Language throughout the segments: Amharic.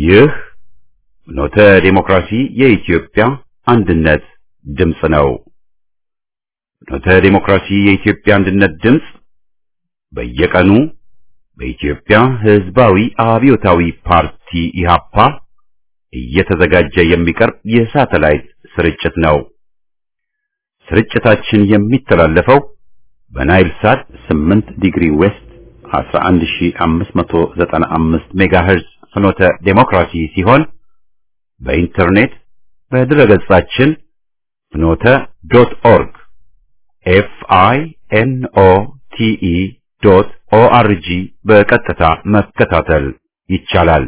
ይህ ኖተ ዴሞክራሲ የኢትዮጵያ አንድነት ድምፅ ነው። ኖተ ዴሞክራሲ የኢትዮጵያ አንድነት ድምፅ በየቀኑ በኢትዮጵያ ሕዝባዊ አብዮታዊ ፓርቲ ኢህአፓ እየተዘጋጀ የሚቀርብ የሳተላይት ስርጭት ነው። ስርጭታችን የሚተላለፈው በናይል ሳት 8 ዲግሪ ዌስት 11595 ሜጋሄርዝ ፍኖተ ዴሞክራሲ ሲሆን በኢንተርኔት በድረገጻችን ፍኖተ ዶት ኦርግ ኤፍ አይ ኤን ኦ ቲ ኢ ዶት ኦ አር ጂ በቀጥታ መከታተል ይቻላል።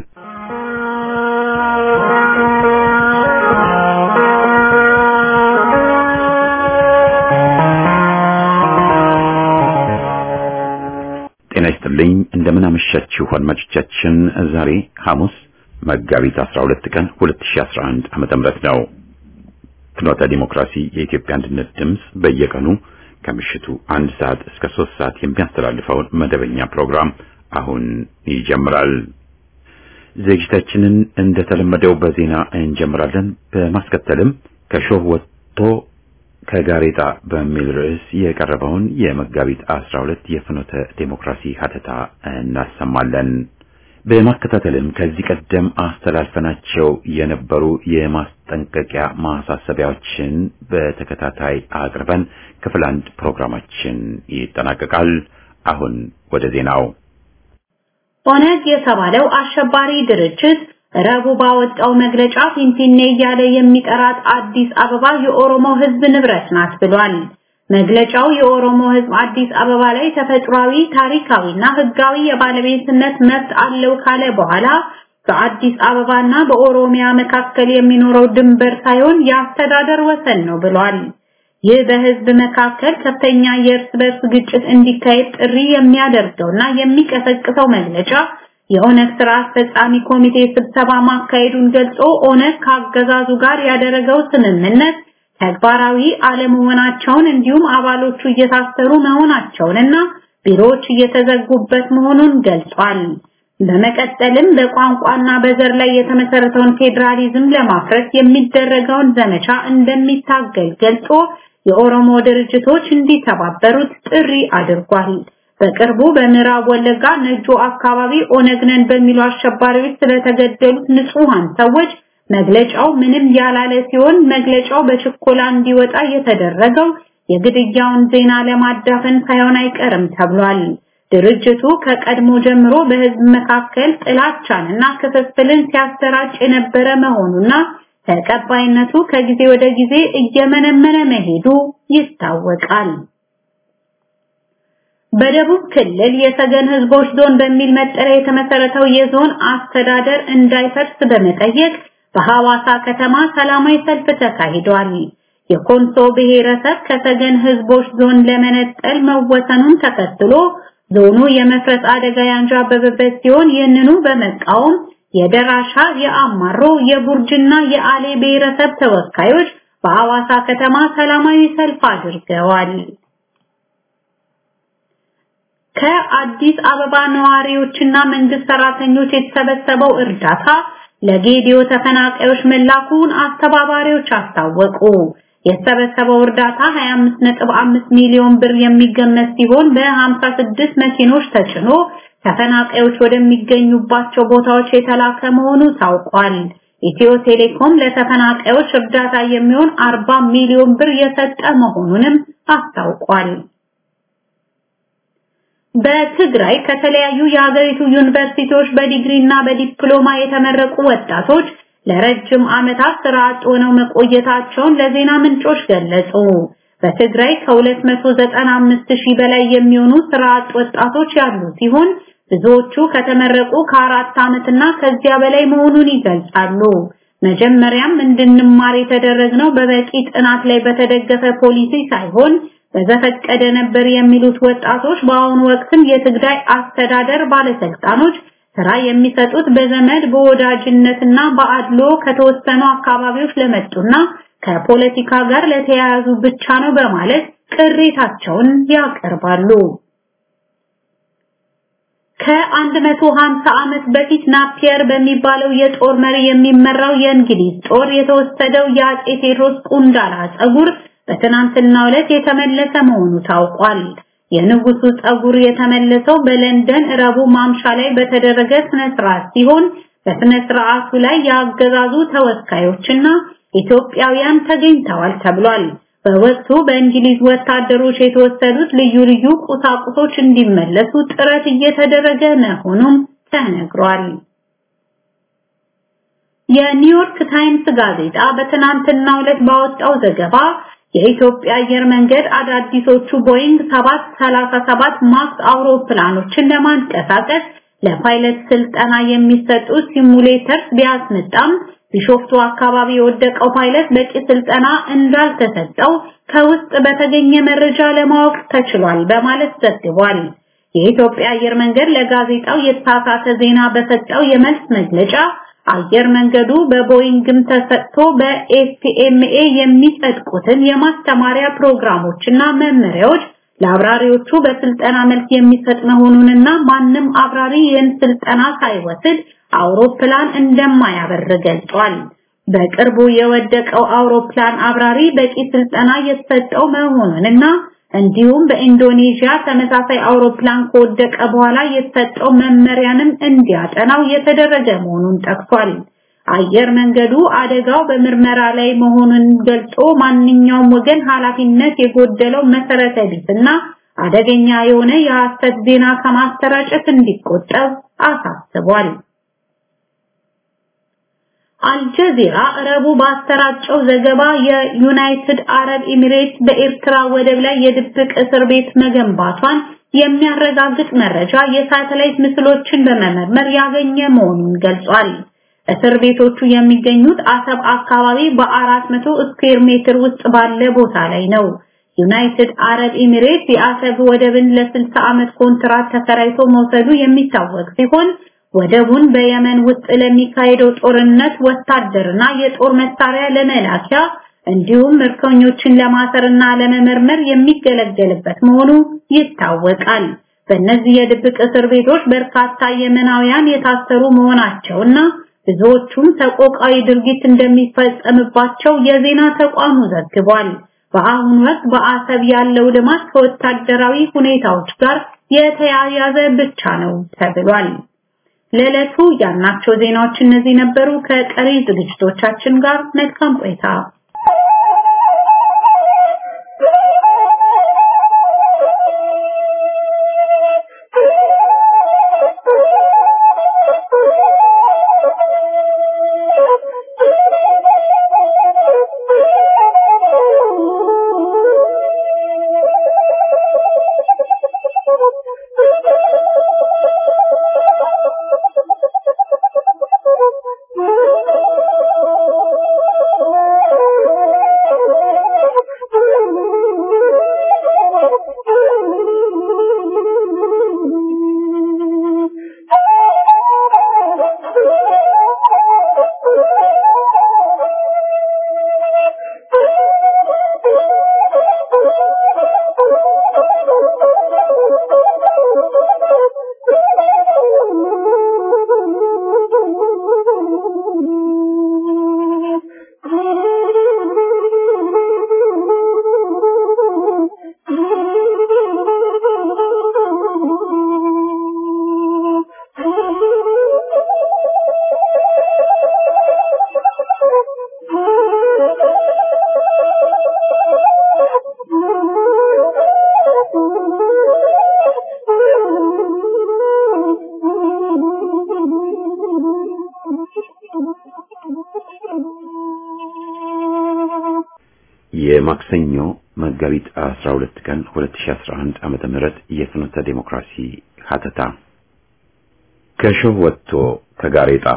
ጤና ይስጥልኝ። እንደምን አመሻችሁ አድማጮቻችን። ዛሬ ሐሙስ መጋቢት 12 ቀን 2011 ዓመተ ምህረት ነው። ፍኖተ ዲሞክራሲ የኢትዮጵያ አንድነት ድምፅ በየቀኑ ከምሽቱ አንድ ሰዓት እስከ ሶስት ሰዓት የሚያስተላልፈውን መደበኛ ፕሮግራም አሁን ይጀምራል። ዝግጅታችንን እንደተለመደው በዜና እንጀምራለን። በማስከተልም ከሾህ ወጥቶ ከጋሬጣ በሚል ርዕስ የቀረበውን የመጋቢት 12 የፍኖተ ዴሞክራሲ ሀተታ እናሰማለን። በማከታተልም ከዚህ ቀደም አስተላልፈናቸው የነበሩ የማስጠንቀቂያ ማሳሰቢያዎችን በተከታታይ አቅርበን ክፍል አንድ ፕሮግራማችን ይጠናቀቃል። አሁን ወደ ዜናው። ኦነግ የተባለው አሸባሪ ድርጅት ረቡዕ ባወጣው መግለጫ ፊንፊኔ እያለ የሚጠራት አዲስ አበባ የኦሮሞ ሕዝብ ንብረት ናት ብሏል። መግለጫው የኦሮሞ ሕዝብ አዲስ አበባ ላይ ተፈጥሯዊ፣ ታሪካዊና ሕጋዊ የባለቤትነት መብት አለው ካለ በኋላ በአዲስ አበባና በኦሮሚያ መካከል የሚኖረው ድንበር ሳይሆን የአስተዳደር ወሰን ነው ብሏል። ይህ በሕዝብ መካከል ከፍተኛ የእርስ በርስ ግጭት እንዲካሄድ ጥሪ የሚያደርገውና የሚቀሰቅሰው መግለጫ የኦነግ ስራ አስፈጻሚ ኮሚቴ ስብሰባ ማካሄዱን ገልጾ ኦነግ ከአገዛዙ ጋር ያደረገው ስምምነት ተግባራዊ አለመሆናቸውን እንዲሁም አባሎቹ እየታሰሩ መሆናቸውንና ቢሮዎች እየተዘጉበት መሆኑን ገልጿል። በመቀጠልም በቋንቋና በዘር ላይ የተመሰረተውን ፌዴራሊዝም ለማፍረስ የሚደረገውን ዘመቻ እንደሚታገል ገልጾ የኦሮሞ ድርጅቶች እንዲተባበሩት ጥሪ አድርጓል። በቅርቡ በምዕራብ ወለጋ ነጆ አካባቢ ኦነግ ነን በሚሉ አሸባሪዎች ስለተገደሉት ንጹሃን ሰዎች መግለጫው ምንም ያላለ ሲሆን መግለጫው በችኮላ እንዲወጣ የተደረገው የግድያውን ዜና ለማዳፈን ሳይሆን አይቀርም ተብሏል። ድርጅቱ ከቀድሞ ጀምሮ በሕዝብ መካከል ጥላቻንና ክፍፍልን ሲያሰራጭ የነበረ መሆኑና ተቀባይነቱ ከጊዜ ወደ ጊዜ እየመነመነ መሄዱ ይታወቃል። በደቡብ ክልል የሰገን ህዝቦች ዞን በሚል መጠሪያ የተመሰረተው የዞን አስተዳደር እንዳይፈርስ በመጠየቅ በሐዋሳ ከተማ ሰላማዊ ሰልፍ ተካሂዷል። የኮንሶ ብሔረሰብ ከሰገን ህዝቦች ዞን ለመነጠል መወሰኑን ተከትሎ ዞኑ የመፍረስ አደጋ ያንዣበበበት ሲሆን ይህንኑ በመቃወም የደራሻ፣ የአማሮ፣ የቡርጅና የአሌ ብሔረሰብ ተወካዮች በሐዋሳ ከተማ ሰላማዊ ሰልፍ አድርገዋል። ከአዲስ አበባ ነዋሪዎችና መንግስት ሰራተኞች የተሰበሰበው እርዳታ ለጌዲዮ ተፈናቃዮች መላኩን አስተባባሪዎች አስታወቁ። የተሰበሰበው እርዳታ 25.5 ሚሊዮን ብር የሚገመት ሲሆን በ56 መኪኖች ተጭኖ ተፈናቃዮች ወደሚገኙባቸው ቦታዎች የተላከ መሆኑ ታውቋል። ኢትዮ ቴሌኮም ለተፈናቃዮች እርዳታ የሚሆን 40 ሚሊዮን ብር የሰጠ መሆኑንም አስታውቋል። በትግራይ ከተለያዩ የሀገሪቱ ዩኒቨርሲቲዎች በዲግሪ እና በዲፕሎማ የተመረቁ ወጣቶች ለረጅም ዓመታት ስራ አጥ ሆነው መቆየታቸውን ለዜና ምንጮች ገለጹ። በትግራይ ከ295 ሺህ በላይ የሚሆኑ ስራ አጥ ወጣቶች ያሉ ሲሆን ብዙዎቹ ከተመረቁ ከአራት ዓመትና ከዚያ በላይ መሆኑን ይገልጻሉ። መጀመሪያም እንድንማር የተደረግነው በበቂ ጥናት ላይ በተደገፈ ፖሊሲ ሳይሆን በዘፈቀደ ነበር የሚሉት ወጣቶች በአሁኑ ወቅትም የትግራይ አስተዳደር ባለስልጣኖች ስራ የሚሰጡት በዘመድ በወዳጅነትና በአድሎ ከተወሰኑ አካባቢዎች ለመጡና ከፖለቲካ ጋር ለተያያዙ ብቻ ነው በማለት ቅሬታቸውን ያቀርባሉ። ከ150 ዓመት በፊት ናፒየር በሚባለው የጦር መሪ የሚመራው የእንግሊዝ ጦር የተወሰደው የአጼ ቴዎድሮስ ቁንዳላ ጸጉር በትናንትናው ዕለት የተመለሰ መሆኑ ታውቋል። የንጉሱ ጸጉር የተመለሰው በለንደን ረቡዕ ማምሻ ላይ በተደረገ ስነ ስርዓት ሲሆን በስነ ስርዓቱ ላይ የአገዛዙ ተወካዮችና ኢትዮጵያውያን ተገኝተዋል ተብሏል። በወቅቱ በእንግሊዝ ወታደሮች የተወሰዱት ልዩ ልዩ ቁሳቁሶች እንዲመለሱ ጥረት እየተደረገ መሆኑም ተነግሯል። የኒውዮርክ ታይምስ ጋዜጣ በትናንትናው ዕለት ባወጣው ዘገባ የኢትዮጵያ አየር መንገድ አዳዲሶቹ ቦይንግ 737 ማክስ አውሮፕላኖችን ለማንቀሳቀስ ለፓይለት ስልጠና የሚሰጡ ሲሙሌተርስ ቢያስመጣም ቢሾፍቱ አካባቢ የወደቀው ፓይለት በቂ ስልጠና እንዳልተሰጠው ከውስጥ በተገኘ መረጃ ለማወቅ ተችሏል በማለት ዘግቧል። የኢትዮጵያ አየር መንገድ ለጋዜጣው የተሳሳተ ዜና በሰጠው የመልስ መግለጫ አየር መንገዱ በቦይንግም ተሰጥቶ በኤስቲኤምኤ የሚጸድቁትን የማስተማሪያ ፕሮግራሞችና መመሪያዎች ለአብራሪዎቹ በስልጠና መልክ የሚሰጥ መሆኑንና ማንም አብራሪ ይህን ስልጠና ሳይወስድ አውሮፕላን እንደማያበር ገልጿል። በቅርቡ የወደቀው አውሮፕላን አብራሪ በቂ ስልጠና የተሰጠው መሆኑንና እንዲሁም በኢንዶኔዥያ ተመሳሳይ አውሮፕላን ከወደቀ በኋላ የተሰጠው መመሪያንም እንዲያጠናው የተደረገ መሆኑን ጠቅሷል። አየር መንገዱ አደጋው በምርመራ ላይ መሆኑን ገልጾ ማንኛውም ወገን ኃላፊነት የጎደለው መሰረተ ቢስና አደገኛ የሆነ የሐሰት ዜና ከማሰራጨት እንዲቆጠብ አሳስቧል። አልጀዚራ ረቡዕ ባሰራጨው ዘገባ የዩናይትድ አረብ ኤሚሬትስ በኤርትራ ወደብ ላይ የድብቅ እስር ቤት መገንባቷን የሚያረጋግጥ መረጃ የሳተላይት ምስሎችን በመመርመር ያገኘ መሆኑን ገልጿል። እስር ቤቶቹ የሚገኙት አሰብ አካባቢ በ400 ስኩዌር ሜትር ውስጥ ባለ ቦታ ላይ ነው። ዩናይትድ አረብ ኤሚሬትስ የአሰብ ወደብን ለ60 ዓመት ኮንትራት ተከራይቶ መውሰዱ የሚታወቅ ሲሆን ወደቡን በየመን ውስጥ ለሚካሄደው ጦርነት ወታደርና የጦር መሳሪያ ለመላኪያ እንዲሁም ምርኮኞችን ለማሰርና ለመመርመር የሚገለገልበት መሆኑ ይታወቃል። በእነዚህ የድብቅ እስር ቤቶች በርካታ የመናውያን የታሰሩ መሆናቸውና ብዙዎቹም ሰቆቃዊ ድርጊት እንደሚፈጸምባቸው የዜና ተቋሙ ዘግቧል። በአሁኑ ወቅት በአሰብ ያለው ልማት ከወታደራዊ ሁኔታዎች ጋር የተያያዘ ብቻ ነው ተብሏል። ለዕለቱ ያልናቸው ዜናዎች እነዚህ ነበሩ። ከቀሪ ዝግጅቶቻችን ጋር መልካም ቆይታ። የማክሰኞ መጋቢት 12 ቀን 2011 ዓመተ ምህረት የፍኖተ ዴሞክራሲ ሀተታ ከሾህ ወጥቶ ከጋሬጣ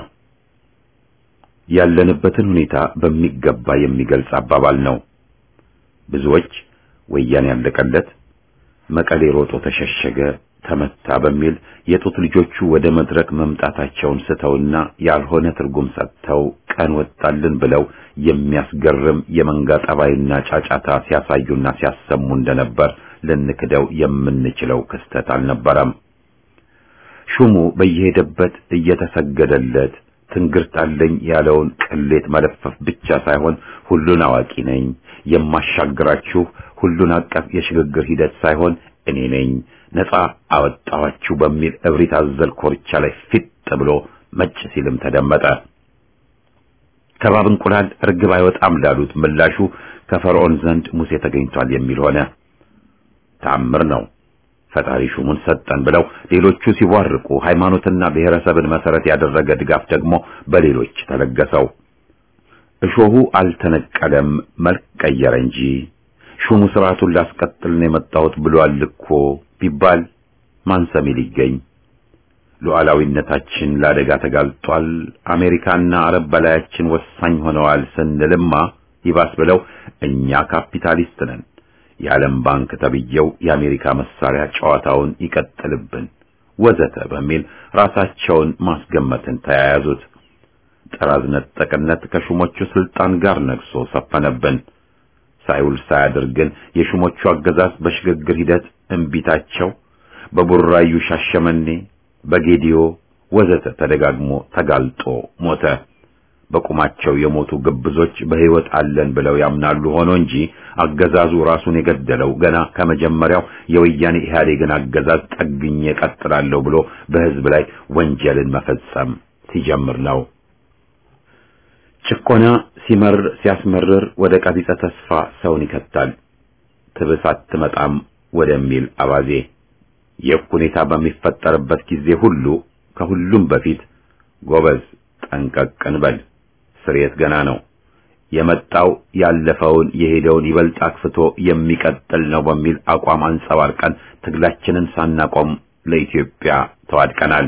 ያለንበትን ሁኔታ በሚገባ የሚገልጽ አባባል ነው። ብዙዎች ወያኔ ያለቀለት መቀሌ ሮጦ ተሸሸገ፣ ተመታ በሚል የጡት ልጆቹ ወደ መድረክ መምጣታቸውን ስተውና ያልሆነ ትርጉም ሰጥተው ቀን ወጣልን ብለው የሚያስገርም የመንጋ ጠባይና ጫጫታ ሲያሳዩና ሲያሰሙ እንደነበር ልንክደው የምንችለው ክስተት አልነበረም። ሹሙ በየሄደበት እየተሰገደለት ትንግርት አለኝ ያለውን ቅሌት መለፈፍ ብቻ ሳይሆን ሁሉን አዋቂ ነኝ የማሻግራችሁ ሁሉን አቀፍ የሽግግር ሂደት ሳይሆን እኔ ነኝ ነፃ አወጣኋችሁ በሚል እብሪት አዘል ኮርቻ ላይ ፊት ብሎ መጭ ሲልም ተደመጠ። ከባብ እንቁላል እርግብ አይወጣም ላሉት ምላሹ ከፈርዖን ዘንድ ሙሴ ተገኝቷል የሚል ሆነ። ታምር ነው። ፈጣሪ ሹሙን ሰጠን ብለው ሌሎቹ ሲቧርቁ ሃይማኖትና ብሔረሰብን መሰረት ያደረገ ድጋፍ ደግሞ በሌሎች ተለገሰው። እሾሁ አልተነቀለም መልክ ቀየረ እንጂ ሹሙ ስርዓቱን ላስቀጥል ነው የመጣሁት ብሏል እኮ ቢባል ማን ሰሚ ሊገኝ? ሉዓላዊነታችን ለአደጋ ተጋልጧል፣ አሜሪካና አረብ በላያችን ወሳኝ ሆነዋል ስንልማ ይባስ ብለው እኛ ካፒታሊስት ነን የዓለም ባንክ ተብየው የአሜሪካ መሳሪያ ጨዋታውን ይቀጥልብን ወዘተ በሚል ራሳቸውን ማስገመትን ተያያዙት። ጥራዝ ነጠቅነት ከሹሞቹ ስልጣን ጋር ነግሶ ሰፈነብን። ሳይውል ሳያድር ግን የሹሞቹ አገዛዝ በሽግግር ሂደት እምቢታቸው በቡራዩ ሻሸመኔ፣ በጌዲዮ ወዘተ ተደጋግሞ ተጋልጦ ሞተ። በቁማቸው የሞቱ ግብዞች በሕይወት አለን ብለው ያምናሉ። ሆኖ እንጂ አገዛዙ ራሱን የገደለው ገና ከመጀመሪያው የወያኔ ኢህአዴግን አገዛዝ ጠግኜ ቀጥላለሁ ብሎ በሕዝብ ላይ ወንጀልን መፈጸም ሲጀምር ነው። ጭቆና ሲመር ሲያስመርር ወደ ቀቢጸ ተስፋ ሰውን ይከታል። ትብስ አትመጣም ወደሚል አባዜ ይህ ሁኔታ በሚፈጠርበት ጊዜ ሁሉ ከሁሉም በፊት ጎበዝ ጠንቀቅ እንበል። ስርየት ገና ነው። የመጣው ያለፈውን የሄደውን ይበልጥ አክፍቶ የሚቀጥል ነው በሚል አቋም አንጸባርቀን ትግላችንን ሳናቆም ለኢትዮጵያ ተዋድቀናል።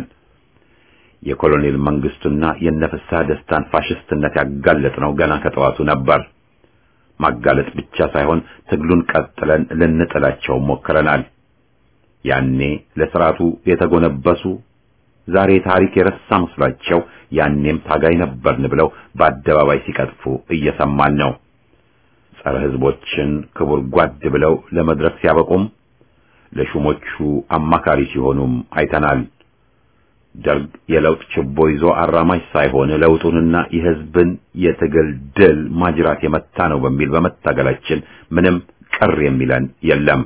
የኮሎኔል መንግስቱና የነፍስሐ ደስታን ፋሽስትነት ያጋለጥነው ገና ከጠዋቱ ነበር። ማጋለጥ ብቻ ሳይሆን ትግሉን ቀጥለን ልንጥላቸው ሞክረናል። ያኔ ለስርዓቱ የተጎነበሱ ዛሬ ታሪክ የረሳ መስሏቸው ያኔም ታጋይ ነበርን ብለው በአደባባይ ሲቀጥፉ እየሰማን ነው። ጸረ ሕዝቦችን ክቡር ጓድ ብለው ለመድረክ ሲያበቁም ለሹሞቹ አማካሪ ሲሆኑም አይተናል። ደርግ የለውጥ ችቦ ይዞ አራማጅ ሳይሆን ለውጡንና የሕዝብን የትግል ድል ማጅራት የመታ ነው በሚል በመታገላችን ምንም ቅር የሚለን የለም።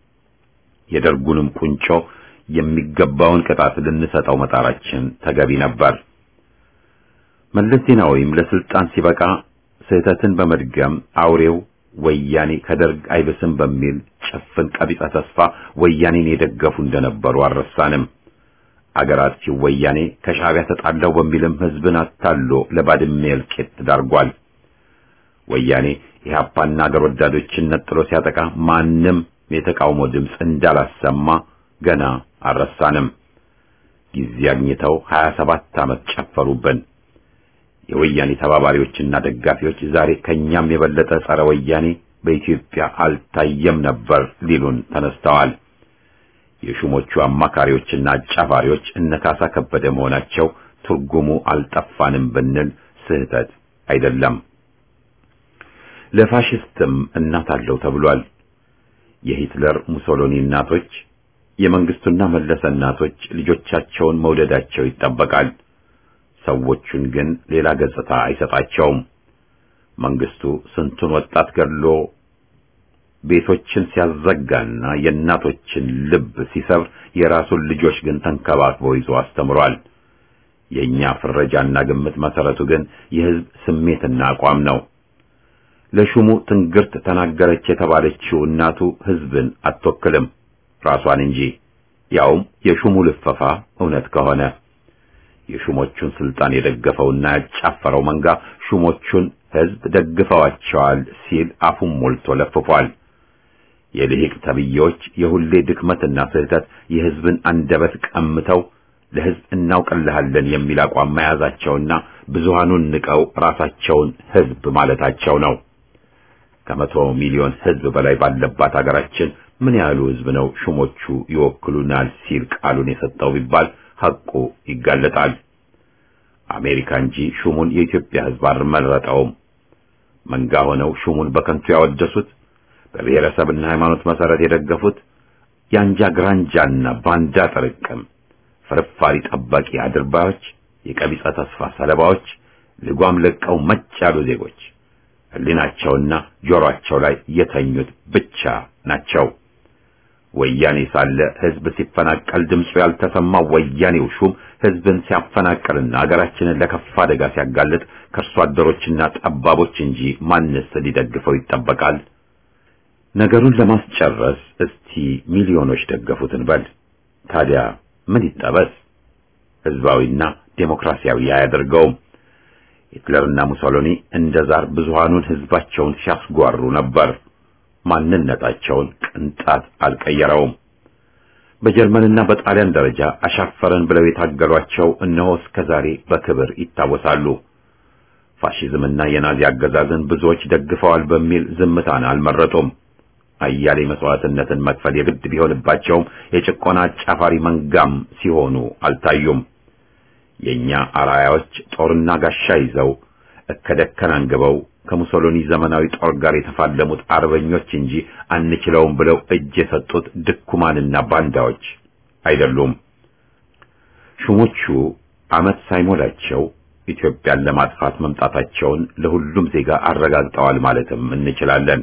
የደርጉንም ቁንጮ የሚገባውን ቅጣት ልንሰጠው መጣራችን ተገቢ ነበር። መለስ ዜናዊም ለስልጣን ሲበቃ ስህተትን በመድገም አውሬው ወያኔ ከደርግ አይብስም በሚል ጭፍን ቀቢጸ ተስፋ ወያኔን የደገፉ እንደነበሩ አልረሳንም። አገር አጥፊው ወያኔ ከሻዕቢያ ተጣላው በሚልም ህዝብን አታሎ ለባድሜ እልቂት ዳርጓል። ወያኔ ኢህአፓና አገር ወዳዶችን ነጥሎ ሲያጠቃ ማንም የተቃውሞ ድምፅ እንዳላሰማ ገና አልረሳንም። ጊዜ አግኝተው 27 ዓመት ጨፈሩብን። የወያኔ ተባባሪዎችና ደጋፊዎች ዛሬ ከኛም የበለጠ ጸረ ወያኔ በኢትዮጵያ አልታየም ነበር ሊሉን ተነስተዋል። የሹሞቹ አማካሪዎችና አጫፋሪዎች እነ ካሳ ከበደ መሆናቸው ትርጉሙ አልጠፋንም ብንል ስህተት አይደለም። ለፋሽስትም እናት አለው ተብሏል። የሂትለር ሙሶሎኒ እናቶች፣ የመንግስቱና መለሰ እናቶች ልጆቻቸውን መውደዳቸው ይጠበቃል። ሰዎቹን ግን ሌላ ገጽታ አይሰጣቸውም። መንግስቱ ስንቱን ወጣት ገድሎ ቤቶችን ሲያዘጋና የእናቶችን ልብ ሲሰብር የራሱን ልጆች ግን ተንከባክቦ ይዞ አስተምሯል። የኛ ፍረጃና ግምት መሰረቱ ግን የህዝብ ስሜትና አቋም ነው። ለሹሙ ትንግርት ተናገረች የተባለችው እናቱ ህዝብን አትወክልም ራሷን እንጂ ያውም የሹሙ ልፈፋ እውነት ከሆነ የሹሞቹን ስልጣን የደገፈውና ያጫፈረው መንጋ ሹሞቹን ህዝብ ደግፈዋቸዋል ሲል አፉን ሞልቶ ለፍፏል። የልሂቅ ተብዬዎች የሁሌ ድክመትና ስህተት የህዝብን አንደበት ቀምተው ለህዝብ እናውቅልሃለን የሚል አቋም መያዛቸውና ብዙሃኑን ንቀው ራሳቸውን ህዝብ ማለታቸው ነው። ከመቶ ሚሊዮን ህዝብ በላይ ባለባት ሀገራችን ምን ያህሉ ህዝብ ነው ሹሞቹ ይወክሉናል ሲል ቃሉን የሰጠው ቢባል ሐቁ ይጋለጣል። አሜሪካ እንጂ ሹሙን የኢትዮጵያ ህዝብ አልመረጠውም። መንጋ ሆነው ሹሙን በከንቱ ያወደሱት በብሔረሰብና ሃይማኖት መሰረት የደገፉት የአንጃ ግራንጃና ባንዳ ጥርቅም ፍርፋሪ ጠባቂ አድርባዮች፣ የቀቢጸ ተስፋ ሰለባዎች፣ ልጓም ለቀው መጭ ያሉ ዜጎች ሕሊናቸውና ጆሮአቸው ላይ የተኙት ብቻ ናቸው። ወያኔ ሳለ ሕዝብ ሲፈናቀል ድምፁ ያልተሰማው ወያኔው ሹም ሕዝብን ሲያፈናቅልና አገራችንን ለከፋ አደጋ ሲያጋልጥ ከእርሷ አደሮችና ጠባቦች እንጂ ማንስ ሊደግፈው ይጠበቃል? ነገሩን ለማስጨረስ እስቲ ሚሊዮኖች ደገፉት እንበል። ታዲያ ምን ይጠበስ? ሕዝባዊና ዴሞክራሲያዊ አያደርገውም። ሂትለርና ሙሶሎኒ እንደ ዛር ብዙሃኑን ሕዝባቸውን ሲያስጓሩ ነበር። ማንነታቸውን ቅንጣት አልቀየረውም። በጀርመንና በጣሊያን ደረጃ አሻፈረን ብለው የታገሏቸው እነሆ እስከ ዛሬ በክብር ይታወሳሉ። ፋሺዝምና የናዚ አገዛዝን ብዙዎች ደግፈዋል በሚል ዝምታን አልመረጡም። አያሌ መስዋዕትነትን መክፈል የግድ ቢሆንባቸውም የጭቆና አጫፋሪ መንጋም ሲሆኑ አልታዩም። የኛ አራያዎች ጦርና ጋሻ ይዘው እከደከን አንግበው ከሙሶሎኒ ዘመናዊ ጦር ጋር የተፋለሙት አርበኞች እንጂ አንችለውም ብለው እጅ የሰጡት ድኩማንና ባንዳዎች አይደሉም። ሹሞቹ ዓመት ሳይሞላቸው ኢትዮጵያን ለማጥፋት መምጣታቸውን ለሁሉም ዜጋ አረጋግጠዋል ማለትም እንችላለን።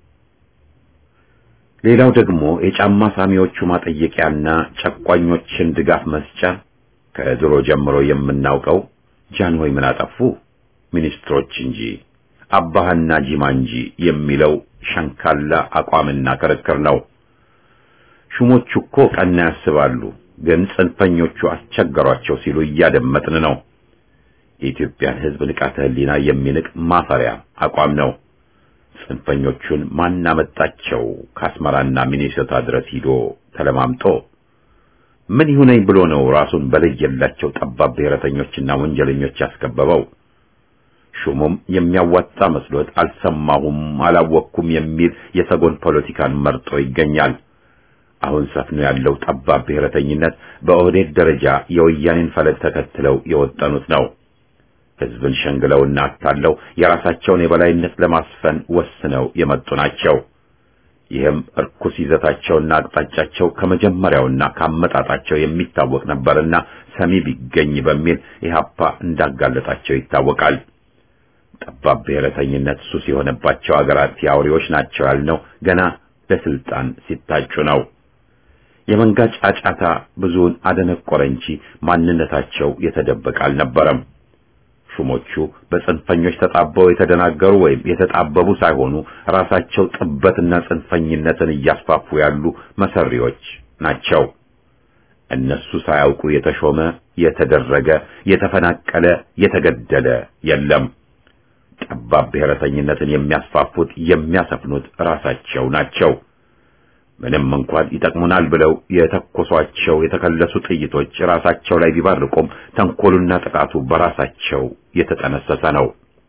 ሌላው ደግሞ የጫማ ሳሚዎቹ ማጠየቂያና ጨቋኞችን ድጋፍ መስጫ ከድሮ ጀምሮ የምናውቀው ጃንሆይ ምን አጠፉ ሚኒስትሮች እንጂ አባህና ጂማ እንጂ የሚለው ሸንካላ አቋምና ክርክር ነው። ሹሞቹ እኮ ቀና ያስባሉ፣ ግን ጽንፈኞቹ አስቸገሯቸው ሲሉ እያደመጥን ነው። የኢትዮጵያን ሕዝብ ንቃተ ሕሊና የሚንቅ ማፈሪያ አቋም ነው። ጽንፈኞቹን ማን አመጣቸው? ከአስመራና ሚኔሶታ ድረስ ሂዶ ተለማምጦ ምን ይሁነኝ ብሎ ነው ራሱን በለየላቸው ጠባብ ብሔረተኞችና ወንጀለኞች ያስከበበው? ሹሙም የሚያዋጣ መስሎት አልሰማሁም፣ አላወቅኩም የሚል የሰጎን ፖለቲካን መርጦ ይገኛል። አሁን ሰፍኖ ያለው ጠባብ ብሔረተኝነት በኦህዴድ ደረጃ የወያኔን ፈለግ ተከትለው የወጠኑት ነው። ሕዝብን ሸንግለውና አታለው የራሳቸውን የበላይነት ለማስፈን ወስነው የመጡ ናቸው። ይህም እርኩስ ይዘታቸውና አቅጣጫቸው ከመጀመሪያውና ካመጣጣቸው የሚታወቅ ነበርና ሰሚ ቢገኝ በሚል ኢህአፓ እንዳጋለጣቸው ይታወቃል። ጠባብ ብሔረተኝነት ሱስ የሆነባቸው አገራት የአውሬዎች ናቸው ያልነው ገና ለስልጣን ሲታጩ ነው። የመንጋ ጫጫታ ብዙውን አደነቆረ እንጂ ማንነታቸው የተደበቀ አልነበረም። ሹሞቹ በጽንፈኞች ተጣበው የተደናገሩ ወይም የተጣበቡ ሳይሆኑ ራሳቸው ጥበትና ጽንፈኝነትን እያስፋፉ ያሉ መሰሪዎች ናቸው። እነሱ ሳያውቁ የተሾመ፣ የተደረገ፣ የተፈናቀለ፣ የተገደለ የለም። ጠባብ ብሔረተኝነትን የሚያስፋፉት የሚያሰፍኑት ራሳቸው ናቸው። ምንም እንኳን ይጠቅሙናል ብለው የተኮሷቸው የተከለሱ ጥይቶች ራሳቸው ላይ ቢባርቁም ተንኮሉና ጥቃቱ በራሳቸው የተጠነሰሰ ነው።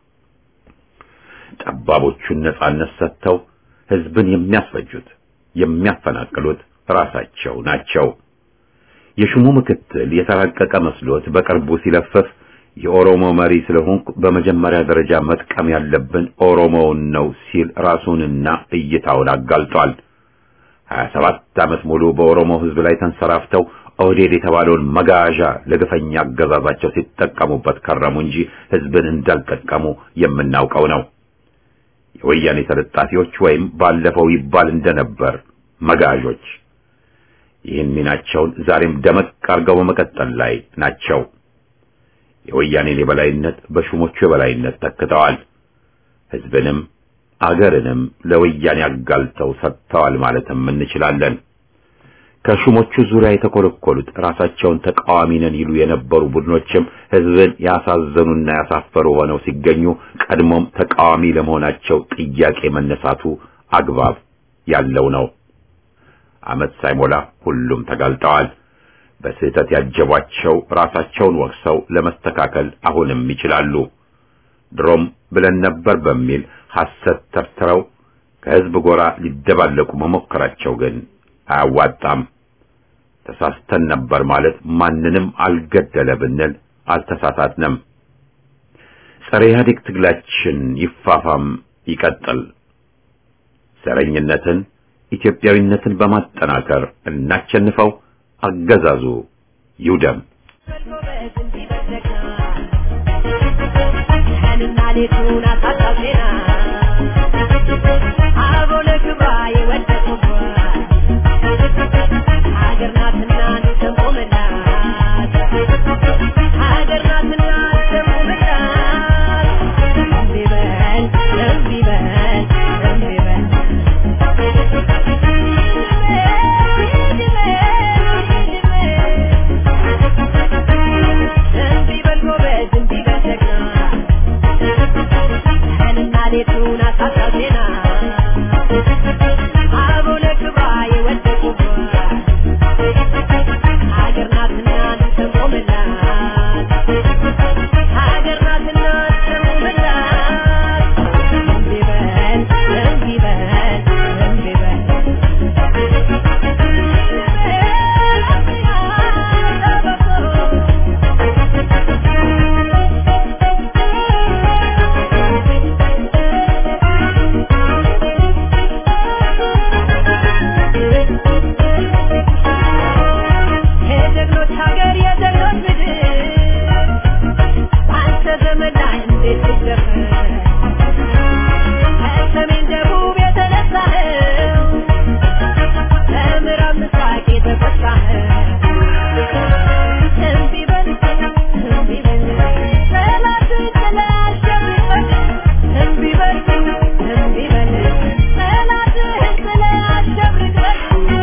ጠባቦቹን ነጻነት ሰጥተው ሕዝብን የሚያስፈጁት የሚያፈናቅሉት ራሳቸው ናቸው። የሹሙ ምክትል የተራቀቀ መስሎት በቅርቡ ሲለፈፍ የኦሮሞ መሪ ስለሆንኩ በመጀመሪያ ደረጃ መጥቀም ያለብን ኦሮሞውን ነው ሲል ራሱንና እይታውን አጋልጧል። ሀያ ሰባት ዓመት ሙሉ በኦሮሞ ሕዝብ ላይ ተንሰራፍተው ኦህዴድ የተባለውን መጋዣ ለግፈኛ አገዛዛቸው ሲጠቀሙበት ከረሙ እንጂ ሕዝብን እንዳልጠቀሙ የምናውቀው ነው። የወያኔ ተለጣፊዎች ወይም ባለፈው ይባል እንደነበር መጋዦች ይህን ሚናቸውን ዛሬም ደመቅ አድርገው በመቀጠል ላይ ናቸው። የወያኔን የበላይነት በሹሞቹ የበላይነት ተክተዋል። ሕዝብንም አገርንም ለወያኔ አጋልተው ሰጥተዋል ማለትም እንችላለን። ከሹሞቹ ዙሪያ የተኮለኮሉት ራሳቸውን ተቃዋሚ ነን ይሉ የነበሩ ቡድኖችም ሕዝብን ያሳዘኑና ያሳፈሩ ሆነው ሲገኙ ቀድሞም ተቃዋሚ ለመሆናቸው ጥያቄ መነሳቱ አግባብ ያለው ነው። ዓመት ሳይሞላ ሁሉም ተጋልጠዋል። በስህተት ያጀቧቸው ራሳቸውን ወቅሰው ለመስተካከል አሁንም ይችላሉ። ድሮም ብለን ነበር በሚል ሐሰት ተርትረው ከሕዝብ ጎራ ሊደባለቁ መሞከራቸው ግን አያዋጣም። ተሳስተን ነበር ማለት ማንንም አልገደለ ብንል አልተሳሳትንም። ጸረ ኢህአዴግ ትግላችን ይፋፋም ይቀጥል። ዘረኝነትን፣ ኢትዮጵያዊነትን በማጠናከር እናቸንፈው። አገዛዙ ይውደም። ሌቱን አሳጣው ዜና አበው ለክብሯ የወደቁባት ሀገር ናትና እንሰንቆምላት ሀገር ናትና እንሰንቆምላት እምቢ በል እምቢ በል እምቢ በል እምቢ በል ጎበዝ እምቢ በል ጀግና ቀንና ሌቱን አሳጣው ዜና አበው ለክብሯ የወደቁባት ሀገር ናትና እንሰንቆምላት ሀገር ናትና እንሰንቆምላት እምቢ በል እምቢ በል እምቢ በል የጀግኖች ሀገር የጀግኖች ምድር በአንተ ዘመን ላይ እንዴት ትደፈር ከሰሜን ደቡብ የተነሳኸው ከምዕራብ ምስራቅ የተፈታኸው እምቢ በል እምቢ በል ጠላትን ጥለህ አሸንፈህ እምቢ በል እምቢ በል ጠላትህን ጥለህ አሸንፈህ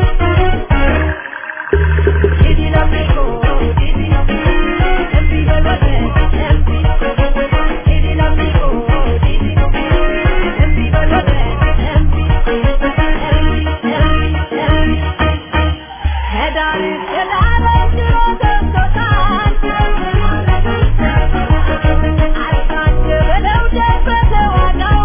Didi l'amico, Didi, Empi veloce, Empi, Didi l'amico, Didi, Empi veloce, Empi, Empi, Empi, Empi. Hedar, hedar, jiro ደምቶታል። አልካት በለው ደበተ ዋጋው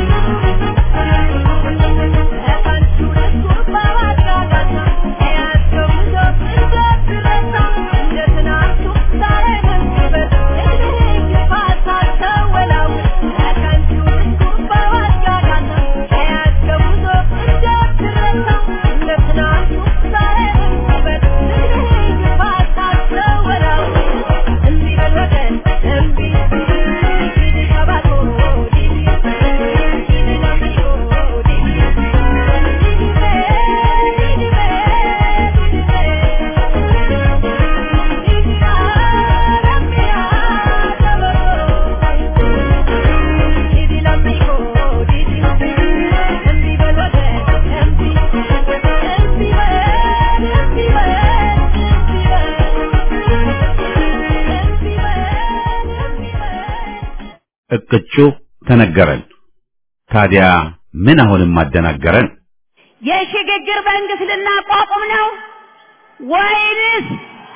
እቅጩ ተነገረን። ታዲያ ምን አሁንም አደናገረን? የሽግግር መንግስት ልናቋቁም ነው ወይንስ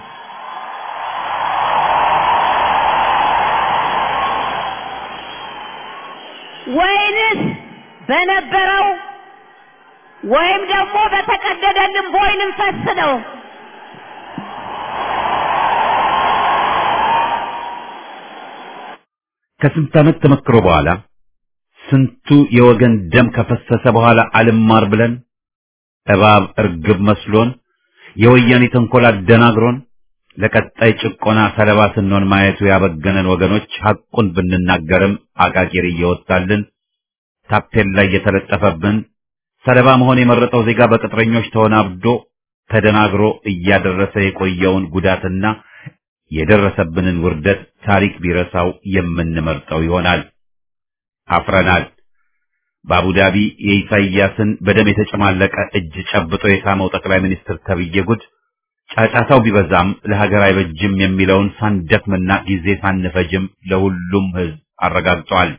ወይንስ በነበረው ወይም ደግሞ በተቀደደልን ቦይ ልንፈስ ነው? ከስንት ዓመት ተመክሮ በኋላ ስንቱ የወገን ደም ከፈሰሰ በኋላ አልማር ብለን እባብ እርግብ መስሎን የወያኔ ተንኮል አደናግሮን ለቀጣይ ጭቆና ሰለባ ስንሆን ማየቱ ያበገነን ወገኖች ሐቁን ብንናገርም አቃቂር እየወጣልን ታፔላ እየተለጠፈብን ሰለባ መሆን የመረጠው ዜጋ በቅጥረኞች ተወናብዶ ተደናግሮ እያደረሰ የቆየውን ጉዳትና የደረሰብንን ውርደት ታሪክ ቢረሳው የምንመርጠው ይሆናል። አፍረናል። በአቡዳቢ የኢሳይያስን በደም የተጨማለቀ እጅ ጨብጦ የሳመው ጠቅላይ ሚኒስትር ተብዬ ጉድ ጫጫታው ቢበዛም ለሀገር አይበጅም የሚለውን ሳንደክምና ጊዜ ሳንፈጅም ለሁሉም ሕዝብ አረጋግጧል።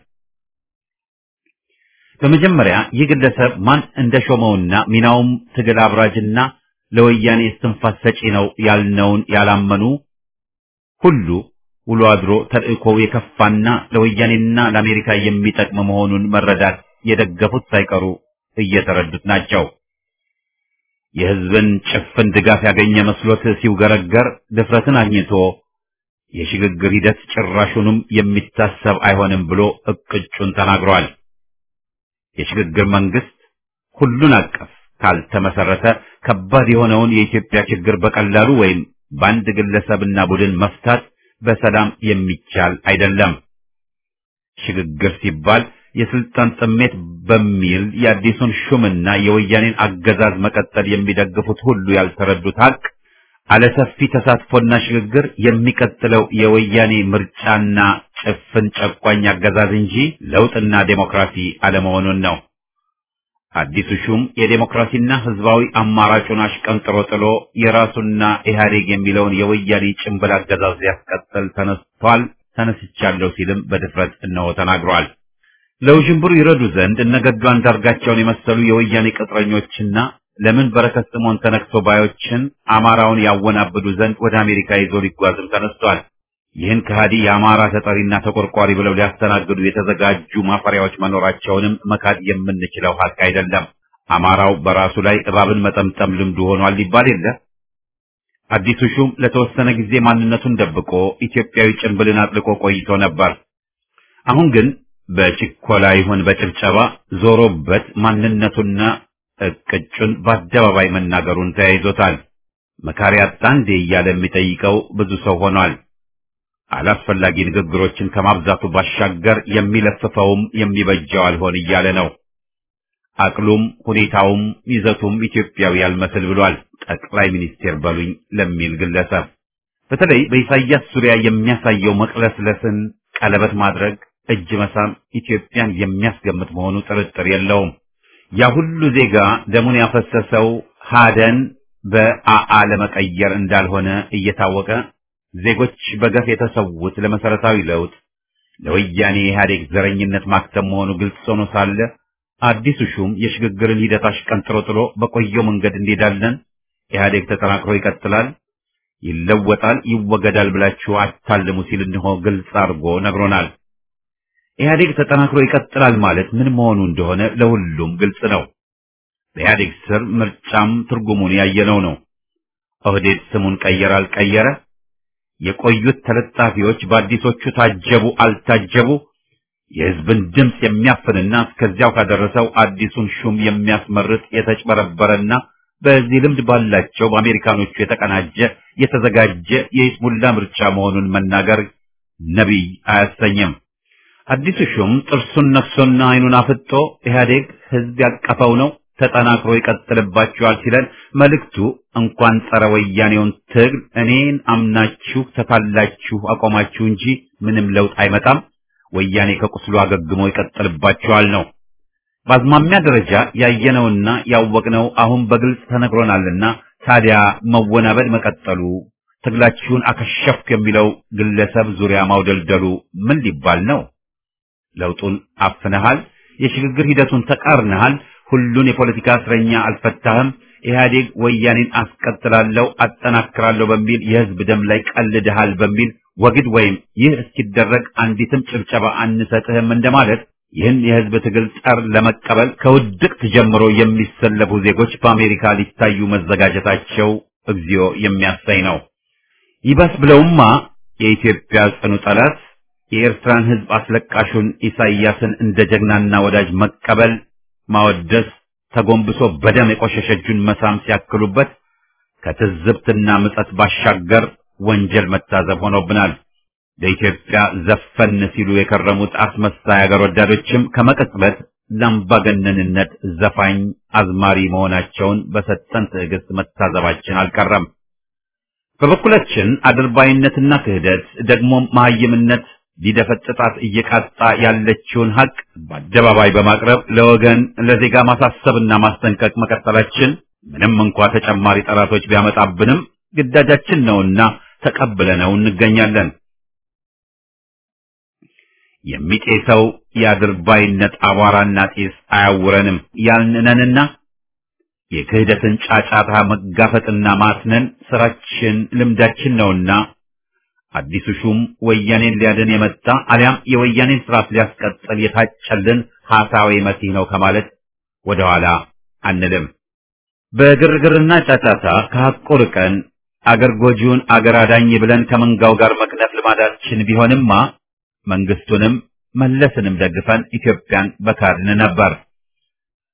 በመጀመሪያ ይህ ግለሰብ ማን እንደሾመውና ሚናውም ትግል አብራጅና ለወያኔ እስትንፋስ ሰጪ ነው ያልነውን ያላመኑ ሁሉ ውሎ አድሮ ተልእኮው የከፋና ለወያኔና ለአሜሪካ የሚጠቅም መሆኑን መረዳት የደገፉት ሳይቀሩ እየተረዱት ናቸው። የሕዝብን ጭፍን ድጋፍ ያገኘ መስሎት ሲውገረገር ድፍረትን አግኝቶ የሽግግር ሂደት ጭራሹንም የሚታሰብ አይሆንም ብሎ እቅጩን ተናግሯል። የሽግግር መንግስት ሁሉን አቀፍ ካልተመሰረተ ከባድ የሆነውን የኢትዮጵያ ችግር በቀላሉ ወይም በአንድ ግለሰብና ቡድን መፍታት በሰላም የሚቻል አይደለም። ሽግግር ሲባል የስልጣን ጥሜት በሚል የአዲሱን ሹምና የወያኔን አገዛዝ መቀጠል የሚደግፉት ሁሉ ያልተረዱት ሀቅ አለሰፊ ተሳትፎና ሽግግር የሚቀጥለው የወያኔ ምርጫና ጭፍን ጨቋኝ አገዛዝ እንጂ ለውጥና ዴሞክራሲ አለመሆኑን ነው። አዲሱ ሹም የዴሞክራሲና ህዝባዊ አማራጩን አሽቀንጥሮ ጥሎ የራሱና ኢህአዴግ የሚለውን የወያኔ ጭንብል አገዛዝ ሊያስቀጥል ተነስቷል፣ ተነስቻለሁ ሲልም በድፍረት እነሆ ተናግሯል። ለውዥንብሩ ይረዱ ዘንድ እነገዱ አንዳርጋቸውን የመሰሉ የወያኔ ቅጥረኞችና ለምን በረከት ስምዖን ተነክቶ ባዮችን አማራውን ያወናብዱ ዘንድ ወደ አሜሪካ ይዞ ሊጓዝም ተነስቷል። ይህን ከሃዲ የአማራ ተጠሪና ተቆርቋሪ ብለው ሊያስተናግዱ የተዘጋጁ ማፈሪያዎች መኖራቸውንም መካድ የምንችለው ሀቅ አይደለም። አማራው በራሱ ላይ እባብን መጠምጠም ልምዱ ሆኗል ሊባል የለ። አዲሱ ሹም ለተወሰነ ጊዜ ማንነቱን ደብቆ ኢትዮጵያዊ ጭንብልን አጥልቆ ቆይቶ ነበር። አሁን ግን በችኮላ ይሁን በጭብጨባ ዞሮበት ማንነቱና እቅጩን በአደባባይ መናገሩን ተያይዞታል። መካሪ አጣ እንዴ እያለ የሚጠይቀው ብዙ ሰው ሆኗል። አላስፈላጊ ንግግሮችን ከማብዛቱ ባሻገር የሚለፍፈውም የሚበጀው አልሆን እያለ ነው። አቅሉም ሁኔታውም ይዘቱም ኢትዮጵያዊ ያልመስል ብሏል። ጠቅላይ ሚኒስቴር በሉኝ ለሚል ግለሰብ በተለይ በኢሳያስ ዙሪያ የሚያሳየው መቅለስለስን፣ ቀለበት ማድረግ፣ እጅ መሳም ኢትዮጵያን የሚያስገምት መሆኑ ጥርጥር የለውም። ያ ሁሉ ዜጋ ደሙን ያፈሰሰው ሀደን በአአ ለመቀየር እንዳልሆነ እየታወቀ ዜጎች በገፍ የተሰዉት ለመሰረታዊ ለውጥ ለወያኔ ኢህአዴግ ዘረኝነት ማክተም መሆኑ ግልጽ ሆኖ ሳለ አዲሱ ሹም የሽግግርን ሂደት አሽቀንጥሮ ጥሎ በቆየው መንገድ እንሄዳለን፣ ኢህአዴግ ተጠናክሮ ይቀጥላል፣ ይለወጣል፣ ይወገዳል ብላችሁ አታልሙ ሲል እንሆ ግልጽ አድርጎ ነግሮናል። ኢህአዴግ ተጠናክሮ ይቀጥላል ማለት ምን መሆኑ እንደሆነ ለሁሉም ግልጽ ነው። በኢህአዴግ ስር ምርጫም ትርጉሙን ያየነው ነው። ኦህዴድ ስሙን ቀየረ አልቀየረ፣ የቆዩት ተለጣፊዎች በአዲሶቹ ታጀቡ አልታጀቡ፣ የህዝብን ድምፅ የሚያፍንና እስከዚያው ካደረሰው አዲሱን ሹም የሚያስመርጥ የተጭበረበረና በዚህ ልምድ ባላቸው በአሜሪካኖቹ የተቀናጀ የተዘጋጀ የይስሙላ ምርጫ መሆኑን መናገር ነቢይ አያሰኝም። አዲሱ ሹም ጥርሱን ነክሶና አይኑን አፍጦ ኢህአዴግ ህዝብ ያቀፈው ነው ተጠናክሮ ይቀጥልባችኋል ሲለን መልእክቱ እንኳን ጸረ ወያኔውን ትግል እኔን አምናችሁ ተታላችሁ አቆማችሁ እንጂ ምንም ለውጥ አይመጣም፣ ወያኔ ከቁስሉ አገግሞ ይቀጥልባችኋል ነው። በአዝማሚያ ደረጃ ያየነውና ያወቅነው አሁን በግልጽ ተነግሮናልና ታዲያ መወናበድ መቀጠሉ ትግላችሁን አከሸፍኩ የሚለው ግለሰብ ዙሪያ ማውደልደሉ ምን ሊባል ነው? ለውጡን አፍነሃል፣ የሽግግር ሂደቱን ተቃርነሃል፣ ሁሉን የፖለቲካ እስረኛ አልፈታህም፣ ኢህአዴግ ወያኔን አስቀጥላለሁ አጠናክራለሁ በሚል የህዝብ ደም ላይ ቀልድሃል በሚል ወግድ ወይም ይህ እስኪደረግ አንዲትም ጭብጨባ አንሰጥህም እንደማለት ይህን የህዝብ ትግል ጠር ለመቀበል ከውድቅት ጀምሮ የሚሰለፉ ዜጎች በአሜሪካ ሊታዩ መዘጋጀታቸው እግዚኦ የሚያሳይ ነው። ይባስ ብለውማ የኢትዮጵያ ጽኑ ጠላት የኤርትራን ህዝብ አስለቃሹን ኢሳይያስን እንደ ጀግናና ወዳጅ መቀበል፣ ማወደስ፣ ተጎንብሶ በደም የቆሸሸ እጁን መሳም ሲያክሉበት ከትዝብትና ምጸት ባሻገር ወንጀል መታዘብ ሆኖብናል። ለኢትዮጵያ ዘፈን ሲሉ የከረሙት አስመሳይ አገር ወዳዶችም ከመቀጽበት ለአምባገነንነት ዘፋኝ አዝማሪ መሆናቸውን በሰጠን ትዕግስት መታዘባችን አልቀረም። በበኩላችን አድርባይነትና ክህደት ደግሞም መሀይምነት ሊደፈጥጣት እየቃጣ ያለችውን ሀቅ በአደባባይ በማቅረብ ለወገን ለዜጋ ማሳሰብና ማስጠንቀቅ መቀጠላችን ምንም እንኳ ተጨማሪ ጠላቶች ቢያመጣብንም ግዳጃችን ነውና ተቀብለነው እንገኛለን። የሚጤሰው የአድርባይነት አቧራና ጢስ አያውረንም ያልንነንና የክህደትን ጫጫታ መጋፈጥና ማስነን ስራችን ልምዳችን ነውና አዲሱ ሹም ወያኔን ሊያድን የመጣ አሊያም የወያኔን ስርዓት ሊያስቀጥል የታጨልን ሐሳዊ መሲህ ነው ከማለት ወደኋላ አንልም። በግርግርና ጫጫታ ከሐቁ ርቀን አገር ጎጂውን አገር አዳኝ ብለን ከመንጋው ጋር መክነፍ ልማዳችን ቢሆንማ መንግስቱንም መለስንም ደግፈን ኢትዮጵያን በካድን ነበር።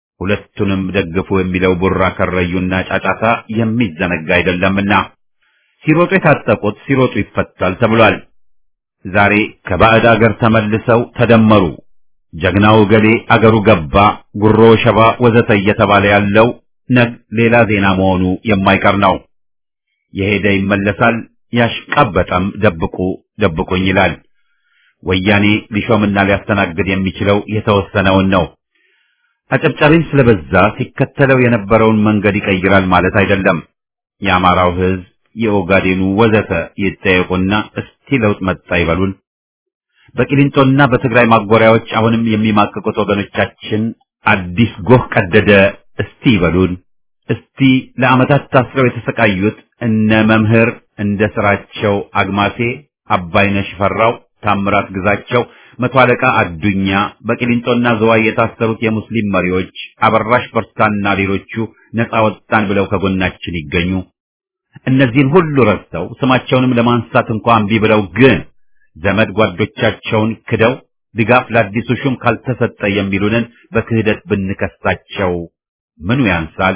ሁለቱንም ደግፉ የሚለው ቡራ ከረዩና ጫጫታ የሚዘነጋ አይደለምና ሲሮጡ የታጠቁት ሲሮጡ ይፈታል ተብሏል። ዛሬ ከባዕድ አገር ተመልሰው ተደመሩ፣ ጀግናው ገሌ አገሩ ገባ፣ ጉሮ ሸባ ወዘተ እየተባለ ያለው ነግ ሌላ ዜና መሆኑ የማይቀር ነው። የሄደ ይመለሳል፣ ያሽቃበጠም ደብቁ ደብቁኝ ይላል። ወያኔ ሊሾምና ሊያስተናግድ የሚችለው የተወሰነውን ነው። አጨብጫቢም ስለበዛ ሲከተለው የነበረውን መንገድ ይቀይራል ማለት አይደለም። የአማራው ሕዝብ፣ የኦጋዴኑ ወዘተ ይጠየቁና እስቲ ለውጥ መጣ ይበሉን። በቂሊንጦና በትግራይ ማጎሪያዎች አሁንም የሚማቅቁት ወገኖቻችን አዲስ ጎህ ቀደደ እስቲ ይበሉን። እስቲ ለዓመታት ታስረው የተሰቃዩት እነ መምህር እንደ ስራቸው አግማሴ፣ አባይነሽ ፈራው፣ ታምራት ግዛቸው፣ መቶ አለቃ አዱኛ፣ በቂሊንጦና ዘዋይ የታሰሩት የሙስሊም መሪዎች አበራሽ በርታና ሌሎቹ ነፃ ወጣን ብለው ከጎናችን ይገኙ። እነዚህን ሁሉ ረስተው ስማቸውንም ለማንሳት እንኳን እምቢ ብለው ግን ዘመድ ጓዶቻቸውን ክደው ድጋፍ ለአዲሱ ሹም ካልተሰጠ የሚሉንን በክህደት ብንከሳቸው ምኑ ያንሳል?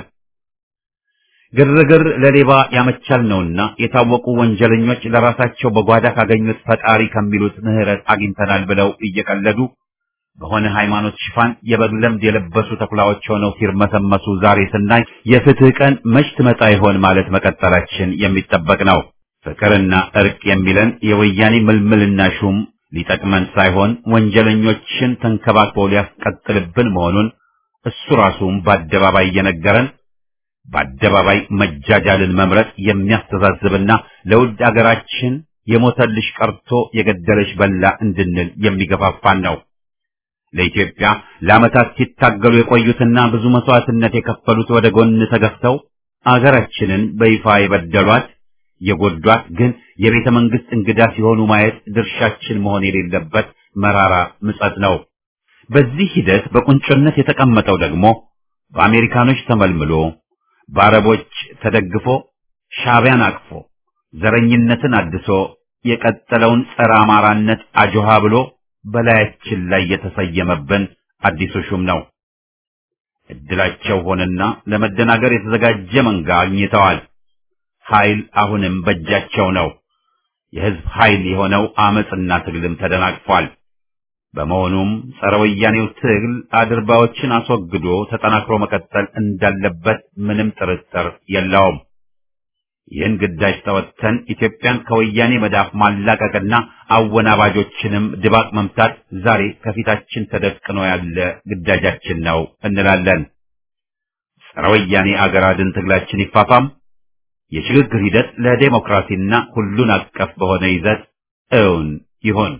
ግርግር ለሌባ ያመቻል ነውና የታወቁ ወንጀለኞች ለራሳቸው በጓዳ ካገኙት ፈጣሪ ከሚሉት ምሕረት አግኝተናል ብለው እየቀለዱ በሆነ ሃይማኖት ሽፋን የበግ ለምድ የለበሱ ተኩላዎች ሆነው ሲርመሰመሱ ዛሬ ስናይ የፍትህ ቀን መች ትመጣ ይሆን ማለት መቀጠላችን የሚጠበቅ ነው። ፍቅርና እርቅ የሚለን የወያኔ ምልምልና ሹም ሊጠቅመን ሳይሆን ወንጀለኞችን ተንከባክቦ ሊያስቀጥልብን መሆኑን እሱ ራሱም በአደባባይ እየነገረን በአደባባይ መጃጃልን መምረጥ የሚያስተዛዝብና ለውድ አገራችን የሞተልሽ ቀርቶ የገደለሽ በላ እንድንል የሚገፋፋን ነው። ለኢትዮጵያ ለዓመታት ሲታገሉ የቆዩትና ብዙ መስዋዕትነት የከፈሉት ወደ ጎን ተገፍተው አገራችንን በይፋ የበደሏት የጎዷት ግን የቤተ መንግስት እንግዳ ሲሆኑ ማየት ድርሻችን መሆን የሌለበት መራራ ምጸት ነው። በዚህ ሂደት በቁንጮነት የተቀመጠው ደግሞ በአሜሪካኖች ተመልምሎ በአረቦች ተደግፎ ሻዕቢያን አቅፎ ዘረኝነትን አድሶ የቀጠለውን ጸረ አማራነት አጆሃ ብሎ በላያችን ላይ የተሰየመብን አዲሱ ሹም ነው። እድላቸው ሆነና ለመደናገር የተዘጋጀ መንጋ አግኝተዋል። ኃይል አሁንም በእጃቸው ነው። የህዝብ ኃይል የሆነው አመጽና ትግልም ተደናቅፏል። በመሆኑም ጸረ ወያኔው ትግል አድርባዎችን አስወግዶ ተጠናክሮ መቀጠል እንዳለበት ምንም ጥርጥር የለውም። ይህን ግዳጅ ተወጥተን ኢትዮጵያን ከወያኔ መዳፍ ማላቀቅና አወናባጆችንም ድባቅ መምታት ዛሬ ከፊታችን ተደቅኖ ያለ ግዳጃችን ነው እንላለን። ጸረ ወያኔ አገር አድን ትግላችን ይፋፋም። የሽግግር ሂደት ለዴሞክራሲና ሁሉን አቀፍ በሆነ ይዘት እውን ይሁን።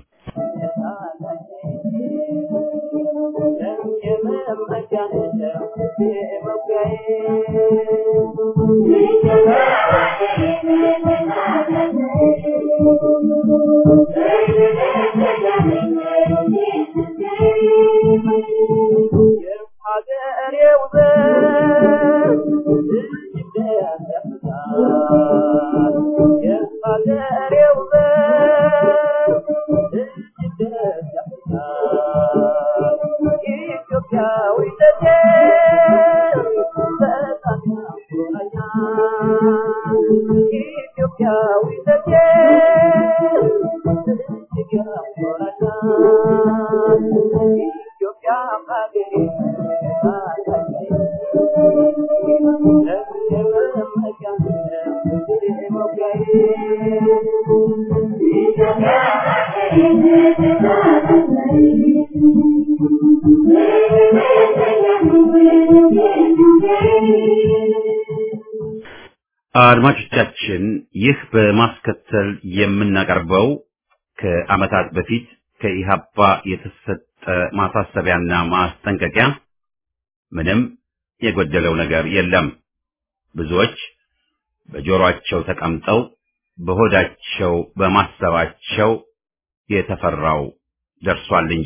አድማጮቻችን ይህ በማስከተል የምናቀርበው ከዓመታት በፊት ከኢሃፓ የተሰጠ ማሳሰቢያና ማስጠንቀቂያ ምንም የጎደለው ነገር የለም። ብዙዎች በጆሮአቸው ተቀምጠው በሆዳቸው በማሰባቸው የተፈራው ደርሷል እንጂ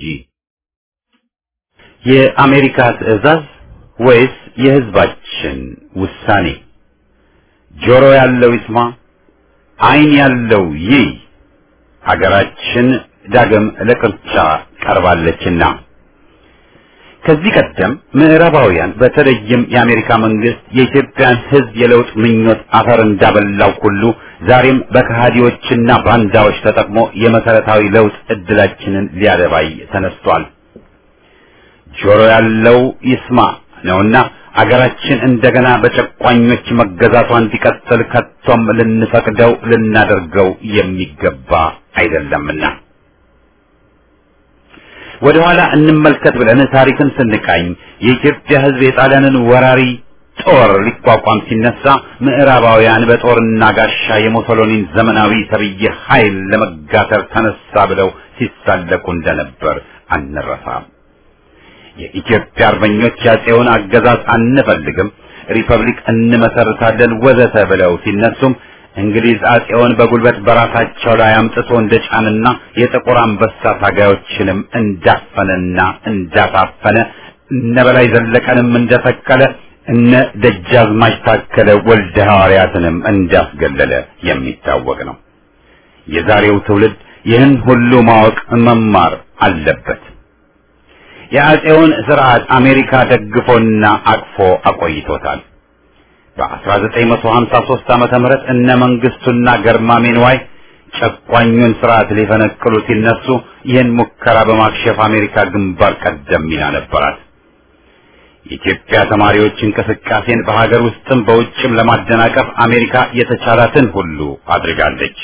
የአሜሪካ ትዕዛዝ ወይስ የሕዝባችን ውሳኔ? ጆሮ ያለው ይስማ፣ ዓይን ያለው ይይ። ሀገራችን ዳግም ለቅርጫ ቀርባለችና ከዚህ ቀደም ምዕራባውያን በተለይም የአሜሪካ መንግስት የኢትዮጵያን ሕዝብ የለውጥ ምኞት አፈር እንዳበላው ሁሉ ዛሬም በከሃዲዎችና ባንዳዎች ተጠቅሞ የመሰረታዊ ለውጥ እድላችንን ሊያደባይ ተነስቷል። ጆሮ ያለው ይስማ ነውና አገራችን እንደገና በጨቋኞች መገዛቷ እንዲቀጥል ከቶም ልንፈቅደው ልናደርገው የሚገባ አይደለምና ወደ ኋላ እንመልከት ብለን ታሪክን ስንቃኝ የኢትዮጵያ ሕዝብ የጣሊያንን ወራሪ ጦር ሊቋቋም ሲነሳ ምዕራባውያን በጦርና ጋሻ የሙሶሎኒን ዘመናዊ ተብዬ ኃይል ለመጋተር ተነሳ ብለው ሲሳለቁ እንደነበር አንረሳም። የኢትዮጵያ አርበኞች ያጼውን አገዛዝ አንፈልግም፣ ሪፐብሊክ እንመሰርታለን ወዘተ ብለው ሲነሱም እንግሊዝ አጼውን በጉልበት በራሳቸው ላይ አምጥቶ እንደጫንና የጥቁር አንበሳ ታጋዮችንም እንዳፈነና እንዳሳፈነ እነ በላይ ዘለቀንም እንደተከለ እነ ደጃዝማች ታከለ ወልደ ሐዋርያትንም እንዳስገለለ የሚታወቅ ነው። የዛሬው ትውልድ ይህን ሁሉ ማወቅ መማር አለበት። የአጼውን ስርዓት አሜሪካ ደግፎና አቅፎ አቆይቶታል። በ1953 ዓመተ ምህረት እነ መንግስቱና ገርማሜ ንዋይ ጨቋኙን ስርዓት ሊፈነቅሉ ሲነሱ ይህን ሙከራ በማክሸፍ አሜሪካ ግንባር ቀደም ሚና ነበራት። የኢትዮጵያ ተማሪዎች እንቅስቃሴን በሀገር ውስጥም በውጭም ለማደናቀፍ አሜሪካ የተቻላትን ሁሉ አድርጋለች።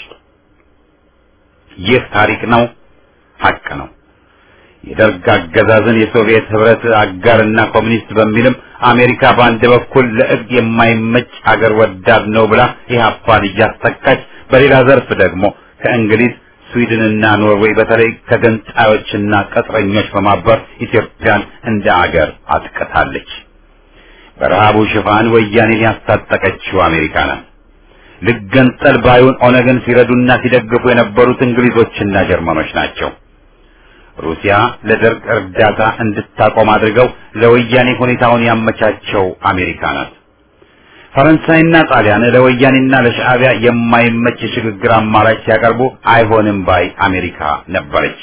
ይህ ታሪክ ነው፣ ሀቅ ነው። የደርግ አገዛዝን የሶቪየት ህብረት አጋርና ኮሚኒስት በሚልም አሜሪካ በአንድ በኩል ለእርድ የማይመች አገር ወዳድ ነው ብላ ኢህአፓን እያስተካች፣ በሌላ ዘርፍ ደግሞ ከእንግሊዝ ስዊድንና ኖርዌይ በተለይ ከገንጣዮችና ቅጥረኞች በማበር ኢትዮጵያን እንደ አገር አጥቅታለች። በረሃቡ ሽፋን ወያኔን ያስታጠቀችው አሜሪካ ናት። ልገንጠል ባዩን ኦነግን ሲረዱና ሲደግፉ የነበሩት እንግሊዞችና ጀርመኖች ናቸው። ሩሲያ ለደርግ እርዳታ እንድታቆም አድርገው ለወያኔ ሁኔታውን ያመቻቸው አሜሪካ ናት። ፈረንሳይና ጣሊያን ለወያኔና ለሻዕቢያ የማይመች የሽግግር አማራጭ ሲያቀርቡ አይሆንም ባይ አሜሪካ ነበረች።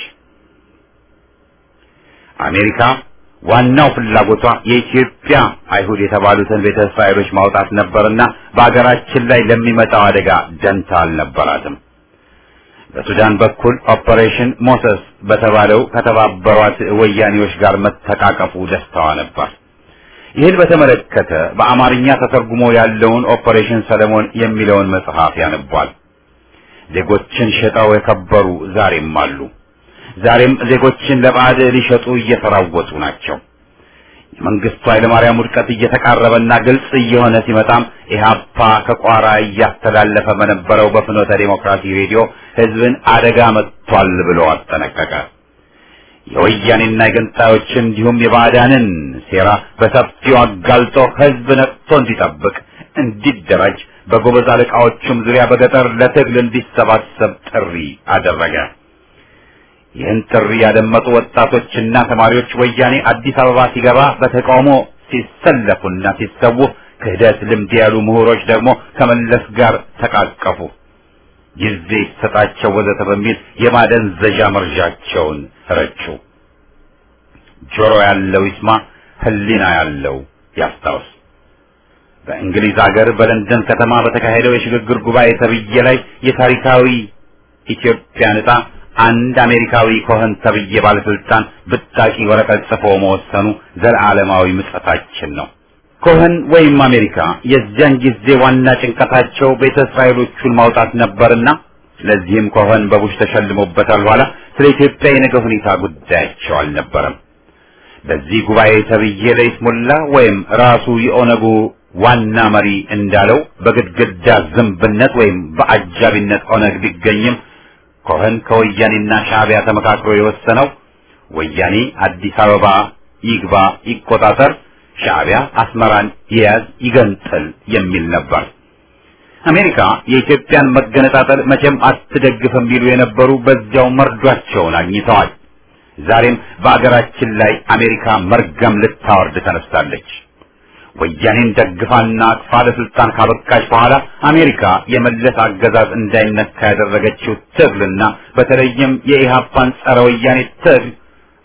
አሜሪካ ዋናው ፍላጎቷ የኢትዮጵያ አይሁድ የተባሉትን ቤተ እስራኤሎች ማውጣት ነበርና በአገራችን ላይ ለሚመጣው አደጋ ደንታ አልነበራትም። በሱዳን በኩል ኦፐሬሽን ሞሰስ በተባለው ከተባበሯት ወያኔዎች ጋር መተቃቀፉ ደስታዋ ነበር። ይህን በተመለከተ በአማርኛ ተተርጉሞ ያለውን ኦፐሬሽን ሰለሞን የሚለውን መጽሐፍ ያነቧል። ዜጎችን ሸጠው የከበሩ ዛሬም አሉ። ዛሬም ዜጎችን ለባዕድ ሊሸጡ እየተራወጡ ናቸው። የመንግስቱ ኃይለማርያም ውድቀት እየተቃረበና ግልጽ እየሆነ ሲመጣም ኢህአፓ ከቋራ እያስተላለፈ በነበረው በፍኖተ ዴሞክራሲ ሬዲዮ ህዝብን አደጋ መጥቷል ብሎ አስጠነቀቀ። የወያኔና የገንጣዮችን እንዲሁም የባዕዳንን ሴራ በሰፊው አጋልጦ ህዝብ ነቅቶ እንዲጠብቅ፣ እንዲደራጅ በጎበዝ አለቃዎቹም ዙሪያ በገጠር ለትግል እንዲሰባሰብ ጥሪ አደረገ። ይህን ጥሪ ያደመጡ ወጣቶችና ተማሪዎች ወያኔ አዲስ አበባ ሲገባ በተቃውሞ ሲሰለፉና ሲሰዉ፣ ክህደት ልምድ ያሉ ምሁሮች ደግሞ ከመለስ ጋር ተቃቀፉ። ጊዜ ይሰጣቸው ወዘተ በሚል የማደንዘዣ መርዣቸውን ረጩ። ጆሮ ያለው ይስማ፣ ህሊና ያለው ያስታውስ። በእንግሊዝ ሀገር በለንደን ከተማ በተካሄደው የሽግግር ጉባኤ ተብዬ ላይ የታሪካዊ ኢትዮጵያ ዕጣ አንድ አሜሪካዊ ኮኸን ተብዬ ባለስልጣን ብታቂ ወረቀት ጽፎ መወሰኑ ዘላለማዊ ምጸታችን ነው። ኮኸን ወይም አሜሪካ የዚያን ጊዜ ዋና ጭንቀታቸው ቤተ እስራኤሎቹን ማውጣት ነበርና ለዚህም ኮኸን በቡሽ ተሸልሞበታል። ኋላ ስለ ኢትዮጵያ የነገ ሁኔታ ጉዳያቸው አልነበረም። በዚህ ጉባኤ ተብዬ ለይስሙላ ወይም ራሱ የኦነጉ ዋና መሪ እንዳለው በግድግዳ ዝንብነት ወይም በአጃቢነት ኦነግ ቢገኝም ኮኸን ከወያኔና ሻዕቢያ ተመካክሮ የወሰነው ወያኔ አዲስ አበባ ይግባ ይቆጣጠር፣ ሻዕቢያ አስመራን ይያዝ ይገንጥል የሚል ነበር። አሜሪካ የኢትዮጵያን መገነጣጠል መቼም አትደግፍም ቢሉ የነበሩ በዚያው መርዷቸውን አግኝተዋል። ዛሬም በአገራችን ላይ አሜሪካ መርገም ልታወርድ ተነስታለች። ወያኔን ደግፋና አቅፋ ለስልጣን ካበቃች በኋላ አሜሪካ የመለስ አገዛዝ እንዳይነካ ያደረገችው ትግልና በተለይም የኢሃፓን ጸረ ወያኔ ትግል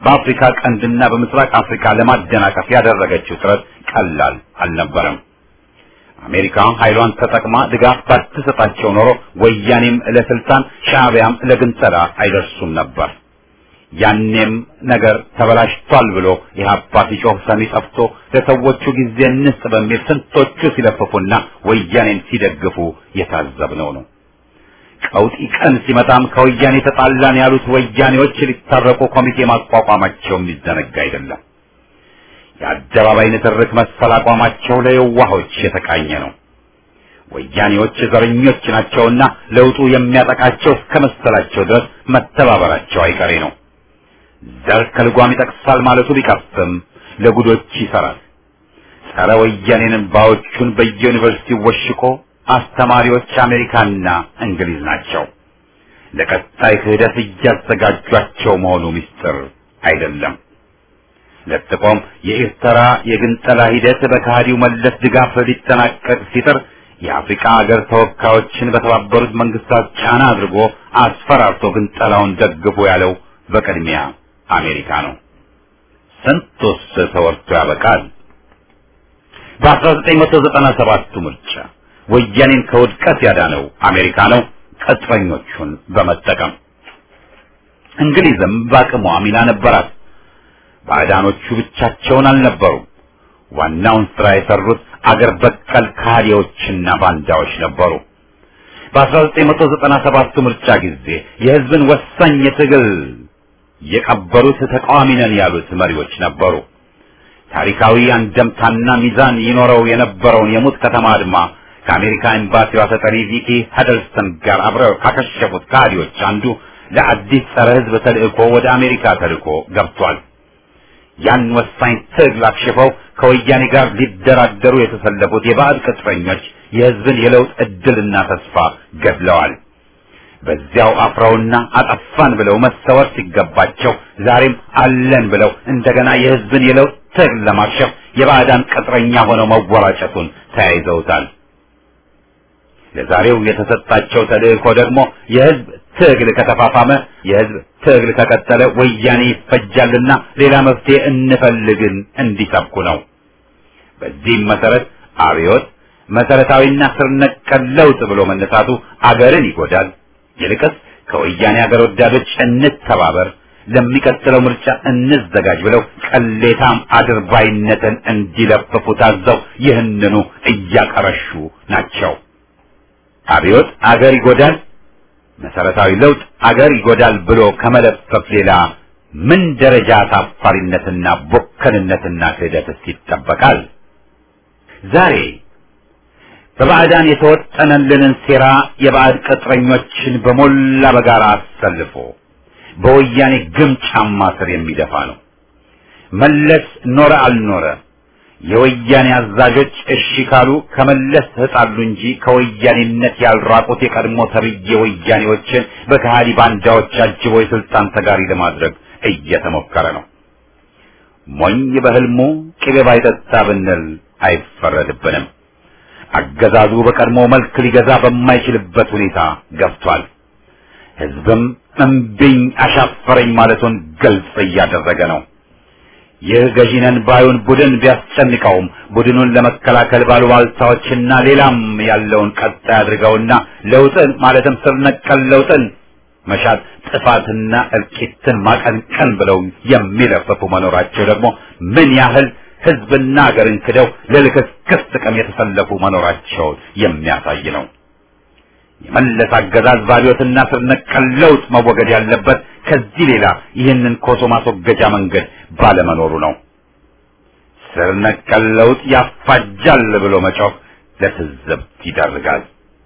በአፍሪካ ቀንድና በምስራቅ አፍሪካ ለማደናቀፍ ያደረገችው ጥረት ቀላል አልነበረም። አሜሪካ ኃይሏን ተጠቅማ ድጋፍ ባትሰጣቸው ኖሮ ወያኔም ለስልጣን ሻዕቢያም ለግንጠላ አይደርሱም ነበር። ያኔም ነገር ተበላሽቷል ብሎ ኢህአፓ ሲጮህ ሰሚ ጠፍቶ ለሰዎቹ ጊዜ እንስጥ በሚል ስንቶቹ ሲለፍፉና ወያኔን ሲደግፉ የታዘብነው ነው። ቀውጢ ቀን ሲመጣም ከወያኔ ተጣላን ያሉት ወያኔዎች ሊታረቁ ኮሚቴ ማቋቋማቸው የሚዘነጋ አይደለም። የአደባባይ ንትርክ መሰል አቋማቸው ለየዋሆች የተቃኘ ነው። ወያኔዎች ዘረኞች ናቸውና ለውጡ የሚያጠቃቸው እስከ መሰላቸው ድረስ መተባበራቸው አይቀሬ ነው። ዘር ከልጓም ይጠቅሳል ማለቱ ቢቀፍም ለጉዶች ይሰራል። ጸረ ወያኔንን ባዎቹን በየዩኒቨርሲቲው ወሽቆ አስተማሪዎች አሜሪካና እንግሊዝ ናቸው። ለቀጣይ ክህደት እያዘጋጇቸው መሆኑ ምስጢር አይደለም። ለጥቆም የኤርትራ የግንጠላ ሂደት በከሃዲው መለስ ድጋፍ ሊጠናቀቅ ሲጥር የአፍሪካ ሀገር ተወካዮችን በተባበሩት መንግስታት ጫና አድርጎ አስፈራርቶ ግንጠላውን ደግፎ ያለው በቅድሚያ አሜሪካ ነው። ስንቱስ ተወርቶ ያበቃል። በ1997ቱ ምርጫ ወያኔን ከውድቀት ያዳነው አሜሪካ ነው፣ ቅጥረኞቹን በመጠቀም እንግሊዝም በአቅሟ ሚና ነበራት። ባዕዳኖቹ ብቻቸውን አልነበሩም። ዋናውን ስራ የሰሩት አገር በቀል ካህዲዎችና ባንዳዎች ነበሩ። በ1997 ምርጫ ጊዜ የህዝብን ወሳኝ የትግል የቀበሩት ተቃዋሚ ነን ያሉት መሪዎች ነበሩ። ታሪካዊ አንደምታና ሚዛን ይኖረው የነበረውን የሙት ከተማ አድማ ከአሜሪካ ኤምባሲዋ ተጠሪ ቪኪ ሀደልስተን ጋር አብረው ካከሸፉት ካህዲዎች አንዱ ለአዲስ ጸረ ህዝብ ተልእኮ ወደ አሜሪካ ተልእኮ ገብቷል። ያን ወሳኝ ትግል አክሽፈው ከወያኔ ጋር ሊደራደሩ የተሰለፉት የባዕድ ቅጥረኞች የህዝብን የለውጥ እድልና ተስፋ ገድለዋል። በዚያው አፍረውና አጠፋን ብለው መሰወር ሲገባቸው ዛሬም አለን ብለው እንደገና የህዝብን የለውጥ ትግል ለማክሸፍ የባዕዳን ቅጥረኛ ሆነው መወራጨቱን ተያይዘውታል። ለዛሬው የተሰጣቸው ተልእኮ ደግሞ የህዝብ ትግል ከተፋፋመ የህዝብ ትግል ከቀጠለ ወያኔ ይፈጃልና ሌላ መፍትሄ እንፈልግን እንዲሰብኩ ነው። በዚህም መሰረት አብዮት መሰረታዊና ስር ነቀል ለውጥ ብሎ መነሳቱ አገርን ይጎዳል። ይልቅስ ከወያኔ አገር ወዳዶች እንተባበር፣ ለሚቀጥለው ምርጫ እንዘጋጅ ብለው ቅሌታም አድርባይነትን እንዲለፍፉ ታዘው ይህንኑ እያቀረሹ ናቸው። አብዮት አገር ይጎዳል፣ መሰረታዊ ለውጥ አገር ይጎዳል ብሎ ከመለፈፍ ሌላ ምን ደረጃ አሳፋሪነትና ቦከንነትና ክህደትስ ይጠበቃል? ዛሬ በባዕዳን የተወጠነልንን ሴራ የባዕድ ቅጥረኞችን በሞላ በጋራ አሰልፎ በወያኔ ግም ጫማ ስር የሚደፋ ነው። መለስ ኖረ አልኖረ የወያኔ አዛዦች እሺ ካሉ ከመለስ ተጣሉ እንጂ ከወያኔነት ያልራቁት የቀድሞ ተብዬ ወያኔዎችን በከሃዲ ባንዳዎች አጅቦ የስልጣን ተጋሪ ለማድረግ እየተሞከረ ነው። ሞኝ በህልሙ ቅቤ ባይጠጣ ብንል አይፈረድብንም። አገዛዙ በቀድሞ መልክ ሊገዛ በማይችልበት ሁኔታ ገብቷል። ህዝብም እምቢኝ አሻፈረኝ ማለቱን ግልጽ እያደረገ ነው። ይህ ገዢነን ባዩን ቡድን ቢያስጨንቀውም ቡድኑን ለመከላከል ባሉባልታዎችና ሌላም ያለውን ቀጣይ አድርገውና ለውጥን ማለትም ስር ነቀል ለውጥን መሻት ጥፋትና እልቂትን ማቀንቀን ብለው የሚለፈፉ መኖራቸው ደግሞ ምን ያህል ህዝብና ሀገርን ክደው ለልክስክስ ጥቅም የተሰለፉ መኖራቸውን የሚያሳይ ነው። የመለስ አገዛዝ ባቢዮትና ስር ነቀል ለውጥ መወገድ ያለበት ከዚህ ሌላ ይህንን ኮሶ ማስወገጃ መንገድ ባለመኖሩ ነው። ስር ነቀል ለውጥ ያፋጃል ብሎ መጮህ ለትዝብት ይዳርጋል።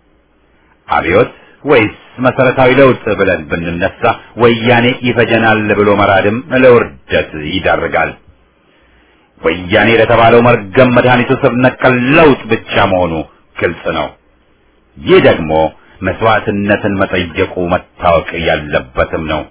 አብዮት ወይስ መሰረታዊ ለውጥ ብለን ብንነሳ ወያኔ ይፈጀናል ብሎ መራድም ለውርደት ይዳርጋል። ወያኔ ለተባለው መርገም መድኃኒቱ ስር ነቀል ለውጥ ብቻ መሆኑ ግልጽ ነው። ይህ ደግሞ መስዋዕትነትን መጠየቁ መታወቅ ያለበትም ነው።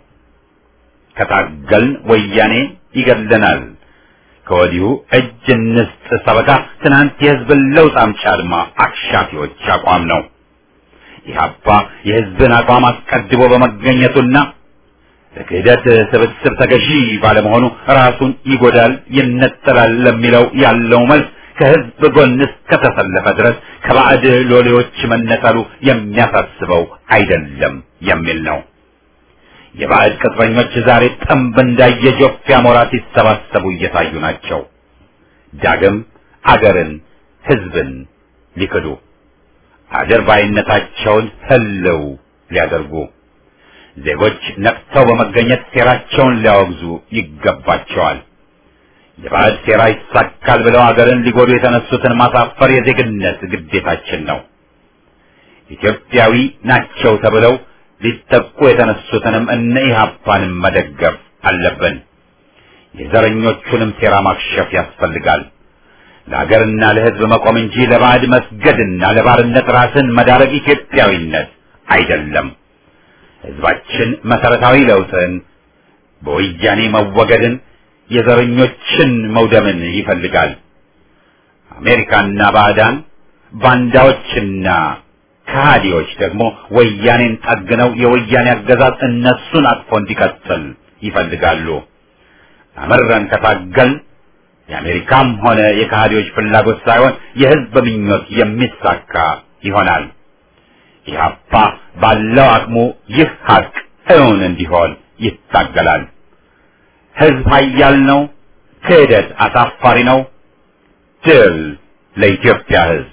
ከታገልን ወያኔ ይገድለናል። ከወዲሁ እጅ እንስጥ ሰበካ ትናንት የህዝብን ለውጥ አምጪ አድማ አክሻፊዎች አቋም ነው። ኢህአፓ የህዝብን አቋም አስቀድሞ በመገኘቱና ለክህደት ስብስብ ተገዢ ባለመሆኑ ራሱን ይጎዳል፣ ይነጠላል ለሚለው ያለው መልስ ከህዝብ ጎን እስከተሰለፈ ድረስ ከባዕድ ሎሌዎች መነጠሉ የሚያሳስበው አይደለም የሚል ነው። የባዕድ ቅጥረኞች ዛሬ ጠንብ እንዳየ ጆፍ አሞራ ሲሰባሰቡ እየታዩ ናቸው። ዳግም አገርን፣ ህዝብን ሊክዱ አድርባይነታቸውን ህልው ሊያደርጉ ዜጎች ነቅተው በመገኘት ሴራቸውን ሊያወግዙ ይገባቸዋል። የባዕድ ሴራ ይሳካል ብለው አገርን ሊጎዱ የተነሱትን ማሳፈር የዜግነት ግዴታችን ነው። ኢትዮጵያዊ ናቸው ተብለው ሊጠቁ የተነሱትንም እነ ኢህአፓንም መደገፍ አለብን። የዘረኞቹንም ሴራ ማክሸፍ ያስፈልጋል። ለሀገርና ለህዝብ መቆም እንጂ ለባዕድ መስገድና ለባርነት ራስን መዳረግ ኢትዮጵያዊነት አይደለም። ህዝባችን መሰረታዊ ለውጥን፣ በወያኔ መወገድን፣ የዘረኞችን መውደምን ይፈልጋል። አሜሪካና ባዕዳን ባንዳዎችና ከሃዲዎች ደግሞ ወያኔን ጠግነው የወያኔ አገዛዝ እነሱን አቅፎ እንዲቀጥል ይፈልጋሉ። አመረን ከታገልን የአሜሪካም ሆነ የከሃዲዎች ፍላጎት ሳይሆን የህዝብ ምኞት የሚሳካ ይሆናል። ኢህአፓ ባለው አቅሙ ይህ ሀቅ እውን እንዲሆን ይታገላል። ህዝብ ኃያል ነው። ክህደት አሳፋሪ ነው። ድል ለኢትዮጵያ ህዝብ።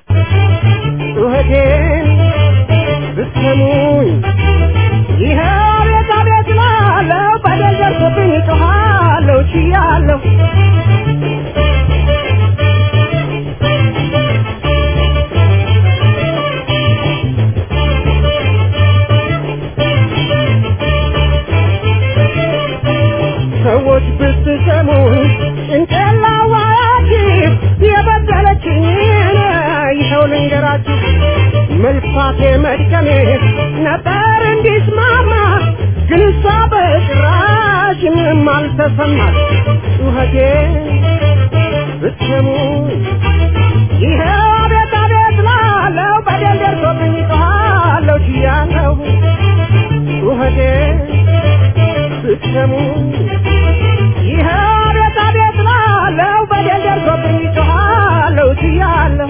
ጩኸቴን ብትሰሙኝ ይኸ አቤት አቤት እላለሁ። በደል ደርሶብኝ እጮኻለሁ ችያለሁ። ሰዎች ብትሰሙኝ ጭንቅላዋችሁ የበደለችኝን ይኸው ልንገራችሁ። መልፋቴ መድከሜ ነበር እንዲስማማ ግን እሷ በጭራሽ ምንም አልተሰማት። ጩኸቴ ብትሰሙኝ ይኸው አቤት አቤት እላለሁ። በደል ደርሶብኝ እጮኻለሁ ችያለሁ። ጩኸቴ ብትሰሙ ይኸ አቤት አቤት እላለሁ። በደል ደርሶብኝ እጮኻለሁ ችያለሁ።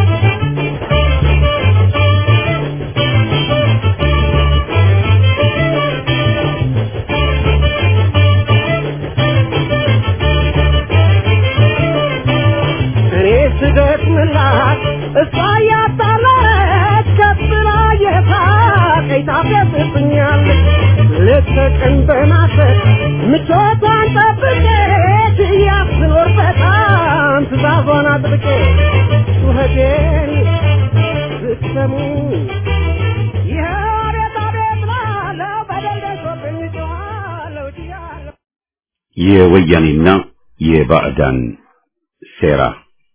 እኔ ስደክምላት እሷ እያጣላች ከፍ ብላ የሳቀኝ ታፌዝብኛለች። ሌት ተቀን በማሰብ ምቾቷን ጠብቄ እያት ስኖር በጣም ትእዛዟን አጥብቄ ጩኸቴን ብትሰሙ ይኸው አቤት አቤት እላለሁ። በደል ደርሶብኝ እጮኻለሁ ችያለሁ። የወያኔና የባዕዳን ሴራ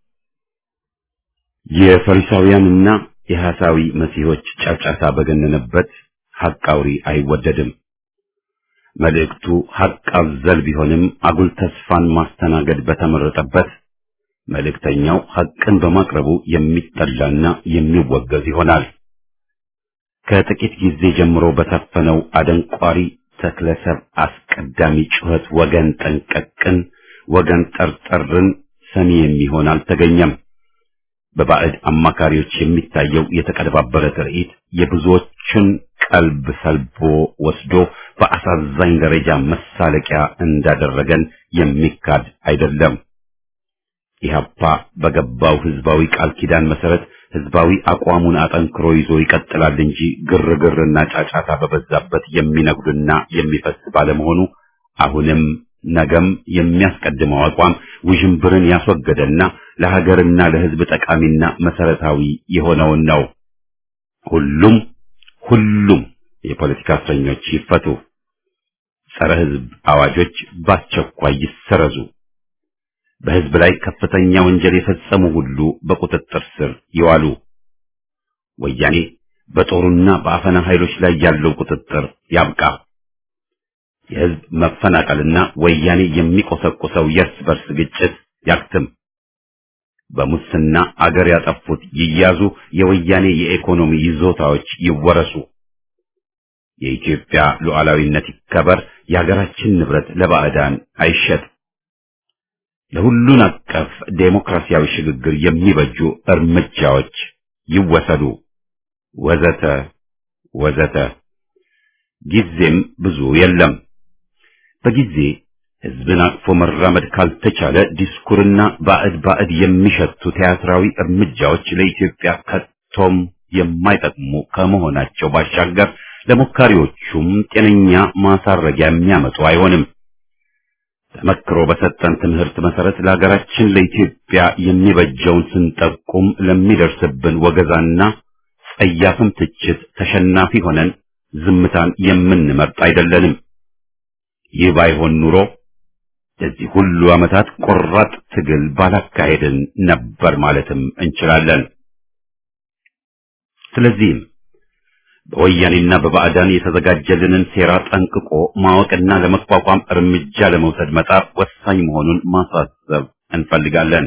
የፈሪሳውያንና የሐሳዊ መሲሖች ጫጫታ በገነነበት ሐቅ አውሪ አይወደድም። መልእክቱ ሐቅ አዘል ቢሆንም አጉል ተስፋን ማስተናገድ በተመረጠበት መልእክተኛው ሐቅን በማቅረቡ የሚጠላና የሚወገዝ ይሆናል። ከጥቂት ጊዜ ጀምሮ በታፈነው አደንቋሪ ተክለሰብ አስቀዳሚ ጩኸት ወገን ጠንቀቅን፣ ወገን ጠርጠርን ሰሚ የሚሆን አልተገኘም። በባዕድ አማካሪዎች የሚታየው የተቀነባበረ ትርኢት የብዙዎችን ቀልብ ሰልቦ ወስዶ በአሳዛኝ ደረጃ መሳለቂያ እንዳደረገን የሚካድ አይደለም። ኢህአፓ በገባው ህዝባዊ ቃል ኪዳን መሰረት ህዝባዊ አቋሙን አጠንክሮ ይዞ ይቀጥላል እንጂ ግርግርና ጫጫታ በበዛበት የሚነጉድና የሚፈስ ባለመሆኑ አሁንም ነገም የሚያስቀድመው አቋም ውዥንብርን ያስወገደና ለሀገርና ለህዝብ ጠቃሚና መሰረታዊ የሆነውን ነው። ሁሉም ሁሉም የፖለቲካ እስረኞች ይፈቱ፣ ጸረ ህዝብ አዋጆች በአስቸኳይ ይሰረዙ፣ በህዝብ ላይ ከፍተኛ ወንጀል የፈጸሙ ሁሉ በቁጥጥር ስር ይዋሉ። ወያኔ በጦሩና በአፈና ኃይሎች ላይ ያለው ቁጥጥር ያብቃ። የህዝብ መፈናቀልና ወያኔ የሚቆሰቁሰው የእርስ በርስ ግጭት ያክትም። በሙስና አገር ያጠፉት ይያዙ፣ የወያኔ የኢኮኖሚ ይዞታዎች ይወረሱ። የኢትዮጵያ ሉዓላዊነት ይከበር፣ የሀገራችን ንብረት ለባዕዳን አይሸጥ፣ ለሁሉን አቀፍ ዴሞክራሲያዊ ሽግግር የሚበጁ እርምጃዎች ይወሰዱ፣ ወዘተ ወዘተ። ጊዜም ብዙ የለም። በጊዜ ህዝብን አቅፎ መራመድ ካልተቻለ ዲስኩርና ባዕድ ባዕድ የሚሸቱ ቲያትራዊ እርምጃዎች ለኢትዮጵያ ከቶም የማይጠቅሙ ከመሆናቸው ባሻገር ለሞካሪዎቹም ጤነኛ ማሳረጊያ የሚያመጡ አይሆንም። ተመክሮ በሰጠን ትምህርት መሰረት ለሀገራችን ለኢትዮጵያ የሚበጀውን ስንጠቁም ለሚደርስብን ወገዛና ጸያፍም ትችት ተሸናፊ ሆነን ዝምታን የምንመርጥ አይደለንም። ይህ ባይሆን ኑሮ ለዚህ ሁሉ ዓመታት ቆራጥ ትግል ባላካሄድን ነበር ማለትም እንችላለን። ስለዚህም በወያኔና በባዕዳን የተዘጋጀልንን ሴራ ጠንቅቆ ማወቅና ለመቋቋም እርምጃ ለመውሰድ መጣር ወሳኝ መሆኑን ማሳሰብ እንፈልጋለን።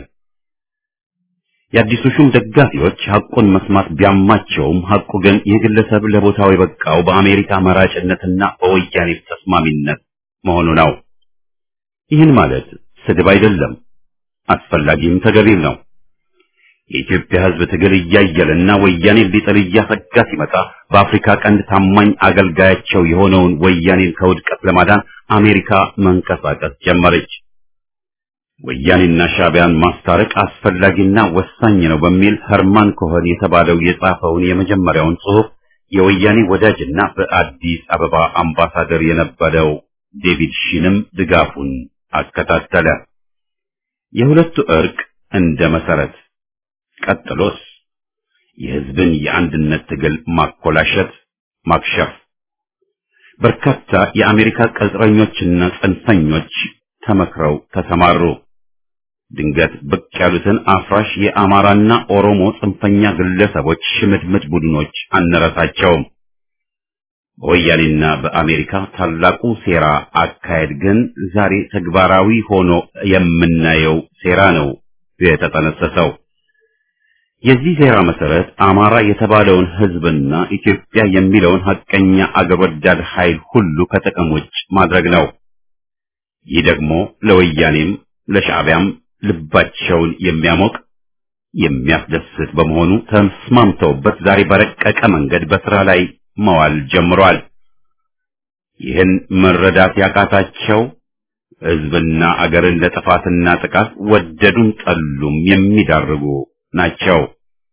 የአዲሱ ሹም ደጋፊዎች ሐቁን መስማት ቢያማቸውም ሐቁ ግን ይህ ግለሰብ ለቦታው የበቃው በአሜሪካ መራጭነትና በወያኔ ተስማሚነት መሆኑ ነው። ይህን ማለት ስድብ አይደለም፣ አስፈላጊም ተገቢም ነው። የኢትዮጵያ ሕዝብ ትግል እያየለና ወያኔ ሊጥል እያሰጋ ሲመጣ በአፍሪካ ቀንድ ታማኝ አገልጋያቸው የሆነውን ወያኔን ከውድቀት ለማዳን አሜሪካ መንቀሳቀስ ጀመረች። ወያኔና ሻዕቢያን ማስታረቅ አስፈላጊና ወሳኝ ነው በሚል ኸርማን ኮኸን የተባለው የጻፈውን የመጀመሪያውን ጽሑፍ የወያኔ ወዳጅና በአዲስ አበባ አምባሳደር የነበረው ዴቪድ ሺንም ድጋፉን አከታተለ። የሁለቱ እርቅ እንደ መሰረት ቀጥሎስ የህዝብን የአንድነት ትግል ማኮላሸት፣ ማክሸፍ። በርካታ የአሜሪካ ቅጥረኞችና ጽንፈኞች ተመክረው ተሰማሩ። ድንገት ብቅ ያሉትን አፍራሽ የአማራና ኦሮሞ ጽንፈኛ ግለሰቦች ሽምድምድ ቡድኖች አንረሳቸውም። በወያኔና በአሜሪካ ታላቁ ሴራ አካሄድ ግን ዛሬ ተግባራዊ ሆኖ የምናየው ሴራ ነው የተጠነሰሰው። የዚህ ሴራ መሰረት አማራ የተባለውን ህዝብና ኢትዮጵያ የሚለውን ሐቀኛ አገር ወዳድ ኃይል ሁሉ ከጥቅም ውጭ ማድረግ ነው። ይህ ደግሞ ለወያኔም ለሻዕቢያም ልባቸውን የሚያሞቅ የሚያስደስት በመሆኑ ተስማምተውበት ዛሬ በረቀቀ መንገድ በስራ ላይ መዋል ጀምሯል። ይህን መረዳት ያቃታቸው ህዝብና አገርን ለጥፋትና ጥቃት ወደዱም ጠሉም የሚዳርጉ ናቸው።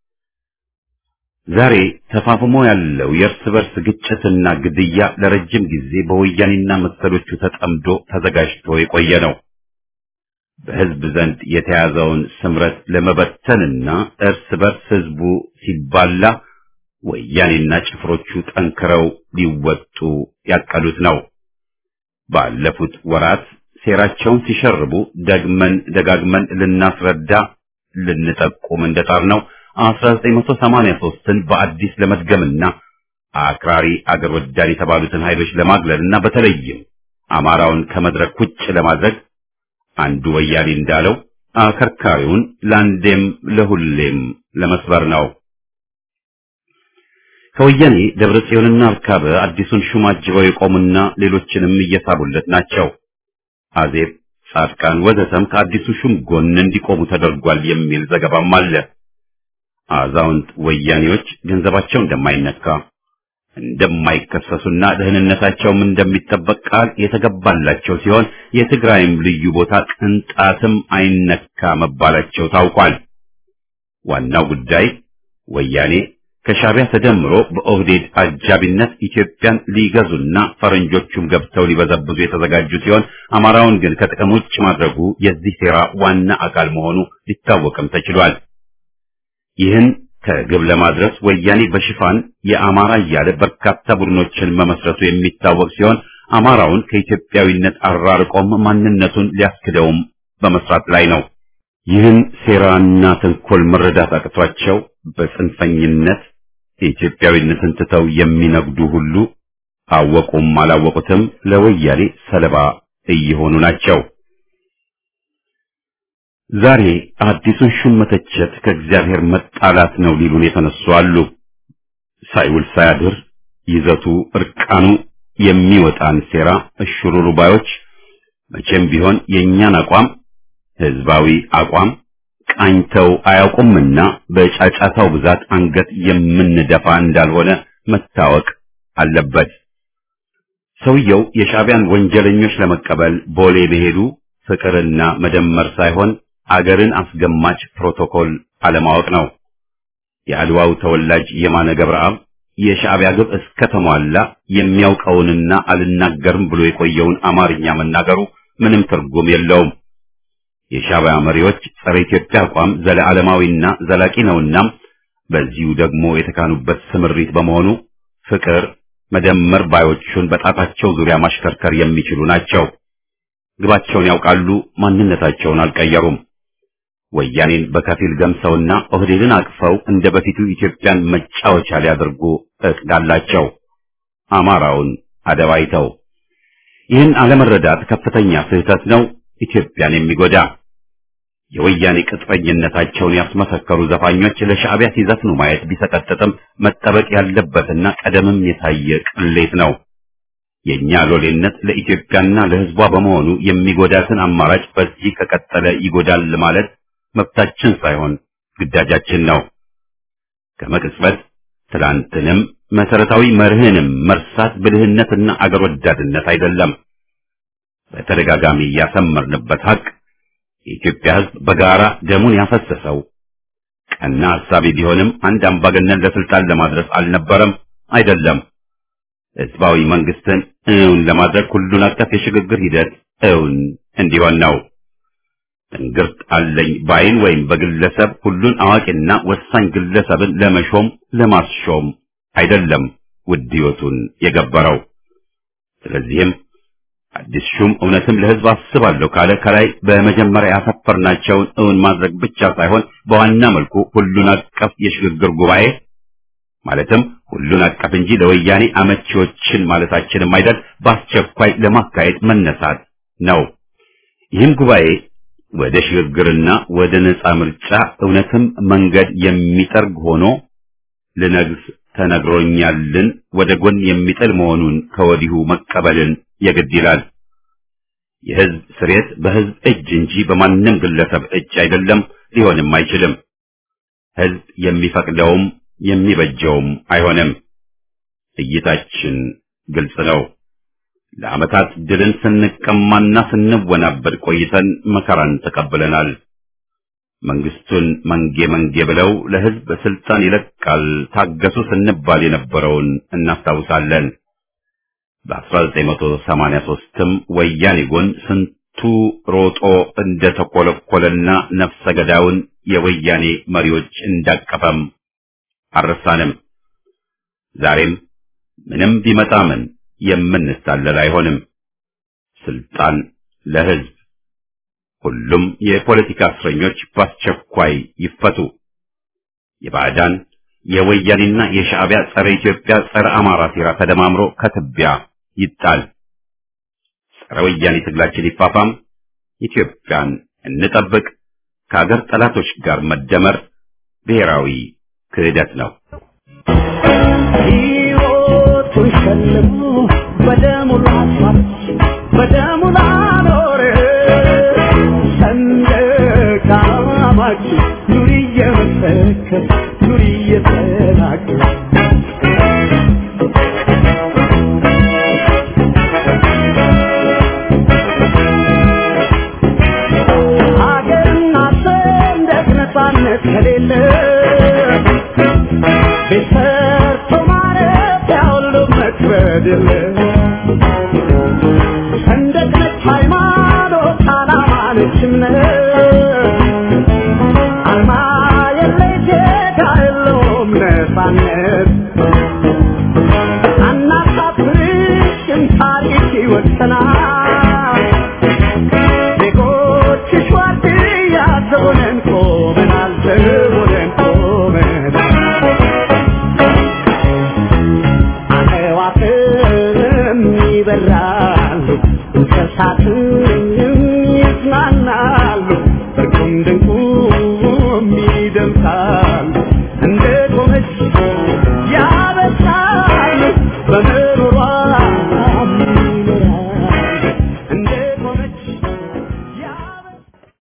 ዛሬ ተፋፍሞ ያለው የእርስ በርስ ግጭትና ግድያ ለረጅም ጊዜ በወያኔና መሰሎቹ ተጠምዶ ተዘጋጅቶ የቆየ ነው። በህዝብ ዘንድ የተያዘውን ስምረት ለመበተንና እርስ በርስ ህዝቡ ሲባላ ወያኔና ጭፍሮቹ ጠንክረው ሊወጡ ያቀዱት ነው። ባለፉት ወራት ሴራቸውን ሲሸርቡ ደግመን ደጋግመን ልናስረዳ ልንጠቁም እንደጣር ነው 1983ን በአዲስ ለመድገምና አክራሪ አገር ወዳድ የተባሉትን ኃይሎች ለማግለልና በተለይም አማራውን ከመድረክ ውጭ ለማድረግ አንዱ ወያኔ እንዳለው አከርካሪውን ለአንዴም ለሁሌም ለመስበር ነው። ከወያኔ ደብረ ጽዮንና አርካበ አዲሱን ሹም አጅበው የቆሙና ሌሎችንም እየሳቡለት ናቸው። አዜብ፣ ጻድቃን ወዘተም ከአዲሱ ሹም ጎን እንዲቆሙ ተደርጓል የሚል ዘገባም አለ። አዛውንት ወያኔዎች ገንዘባቸው እንደማይነካ እንደማይከሰሱና ደህንነታቸውም እንደሚጠበቅ ቃል የተገባላቸው ሲሆን የትግራይም ልዩ ቦታ ቅንጣትም አይነካ መባላቸው ታውቋል። ዋናው ጉዳይ ወያኔ ከሻዕቢያ ተደምሮ በኦህዴድ አጃቢነት ኢትዮጵያን ሊገዙና ፈረንጆቹም ገብተው ሊበዘብዙ የተዘጋጁ ሲሆን አማራውን ግን ከጥቅም ውጭ ማድረጉ የዚህ ሴራ ዋና አካል መሆኑ ሊታወቅም ተችሏል። ይህን ከግብ ለማድረስ ወያኔ በሽፋን የአማራ እያለ በርካታ ቡድኖችን መመስረቱ የሚታወቅ ሲሆን አማራውን ከኢትዮጵያዊነት አራርቆም ማንነቱን ሊያስክደውም በመስራት ላይ ነው። ይህን ሴራና ተንኮል መረዳት አቅቷቸው በጽንፈኝነት የኢትዮጵያዊነትን ትተው የሚነግዱ ሁሉ አወቁም አላወቁትም ለወያኔ ሰለባ እየሆኑ ናቸው። ዛሬ አዲሱን ሹም መተቸት ከእግዚአብሔር መጣላት ነው ሊሉን የተነሱ አሉ። ሳይውል ሳያድር ይዘቱ እርቃኑ የሚወጣን ሴራ እሽሩሩ ባዮች መቼም ቢሆን የእኛን አቋም ህዝባዊ አቋም ቃኝተው አያውቁምና በጫጫታው ብዛት አንገት የምንደፋ እንዳልሆነ መታወቅ አለበት። ሰውየው የሻዕቢያን ወንጀለኞች ለመቀበል ቦሌ መሄዱ ፍቅርና መደመር ሳይሆን አገርን አስገማች ፕሮቶኮል አለማወቅ ነው። የአድዋው ተወላጅ የማነ ገብረአብ የሻዕቢያ ግብ እስከተሟላ የሚያውቀውንና አልናገርም ብሎ የቆየውን አማርኛ መናገሩ ምንም ትርጉም የለውም። የሻዕቢያ መሪዎች ጸረ ኢትዮጵያ አቋም ዘለዓለማዊና ዘላቂ ነውና በዚሁ ደግሞ የተካኑበት ስምሪት በመሆኑ ፍቅር መደመር ባዮቹን በጣታቸው ዙሪያ ማሽከርከር የሚችሉ ናቸው። ግባቸውን ያውቃሉ፣ ማንነታቸውን አልቀየሩም። ወያኔን በከፊል ገምሰውና ኦህዴድን አቅፈው እንደ በፊቱ ኢትዮጵያን መጫወቻ ሊያደርጉ እቅድ አላቸው። አማራውን አደባይተው ይህን አለመረዳት ከፍተኛ ስህተት ነው፣ ኢትዮጵያን የሚጎዳ የወያኔ ቅጥረኝነታቸውን ያስመሰከሩ ዘፋኞች ለሻዕቢያ ሲዘፍኑ ማየት ቢሰቀጥጥም መጠበቅ ያለበትና ቀደምም የታየ ቅሌት ነው። የኛ ሎሌነት ለኢትዮጵያና ለሕዝቧ በመሆኑ የሚጎዳትን አማራጭ በዚህ ከቀጠለ ይጎዳል ማለት መብታችን ሳይሆን ግዳጃችን ነው። ከመቅጽበት ትላንትንም መሰረታዊ መርህንም መርሳት ብልህነትና አገር ወዳድነት አይደለም። በተደጋጋሚ ያሰመርንበት ሀቅ የኢትዮጵያ ሕዝብ በጋራ ደሙን ያፈሰሰው ቀና ሐሳቢ ቢሆንም አንድ አምባገነን ለስልጣን ለማድረስ አልነበረም፣ አይደለም። ህዝባዊ መንግስትን እውን ለማድረግ ሁሉን አቀፍ የሽግግር ሂደት እውን እንዲሆን ነው። ትንግርት አለኝ ባይን ወይም በግለሰብ ሁሉን አዋቂና ወሳኝ ግለሰብን ለመሾም ለማስሾም አይደለም ውድ ሕይወቱን የገበረው። ስለዚህም አዲስ ሹም እውነትም ለህዝብ አስባለሁ ካለ ከላይ በመጀመሪያ ያሰፈርናቸውን እውን ማድረግ ብቻ ሳይሆን በዋና መልኩ ሁሉን አቀፍ የሽግግር ጉባኤ ማለትም ሁሉን አቀፍ እንጂ ለወያኔ አመቺዎችን ማለታችንም አይደል በአስቸኳይ ለማካሄድ መነሳት ነው። ይህም ጉባኤ ወደ ሽግግርና ወደ ነጻ ምርጫ እውነትም መንገድ የሚጠርግ ሆኖ ልነግስ ተነግሮኛልን ወደ ጎን የሚጥል መሆኑን ከወዲሁ መቀበልን የግድ ይላል። የህዝብ ስሬት በህዝብ እጅ እንጂ በማንም ግለሰብ እጅ አይደለም፣ ሊሆንም አይችልም። ህዝብ የሚፈቅደውም የሚበጀውም አይሆንም። እይታችን ግልጽ ነው። ለዓመታት ድልን ስንቀማና ስንወናበድ ቆይተን መከራን ተቀብለናል። መንግስቱን መንጌ መንጌ ብለው ለህዝብ ስልጣን ይለቃል ታገሱ ስንባል የነበረውን እናስታውሳለን። በ1983ም ወያኔ ጎን ስንቱ ሮጦ እንደተኮለኮለና ነፍሰ ገዳዩን የወያኔ መሪዎች እንዳቀፈም አልረሳንም። ዛሬም ምንም ቢመጣ ምን የምንታለል አይሆንም። ስልጣን ለህዝብ። ሁሉም የፖለቲካ እስረኞች በአስቸኳይ ይፈቱ። የባዕዳን የወያኔና የሻዕቢያ ጸረ ኢትዮጵያ ጸረ አማራ ሴራ ተደማምሮ ከትቢያ ይጣል። ጸረ ወያኔ ትግላችን ይፋፋም። ኢትዮጵያን እንጠብቅ። ከአገር ጠላቶች ጋር መደመር ብሔራዊ ክህደት ነው። ሕይወቱን ሸልሞ በደሙ ላስዋብ በደሙ ላኖር ሰንደቅ ዓላማችን ኑሪ እየመሰከር ኑሪ እየተናገር ሀገርና ሰንደቅ ነፃነት ከሌለ ቤት ሰርቶ ማረፊያ ሁሉ መክበድ የለ ሰንደቅ ነች ሃይማኖት ዓላማ ነች እምነት አርማ የለይ ዜጋ የለውም ነፃነት አናሳፍርሽም ታሪክ ይወሰናል ዜጎችሽ ዋርድያ ዘቦነን ቆመናል ዘቦነን ቆመናል አዕዋፍም ይበራሉ እንስሳትም ይዝናናሉ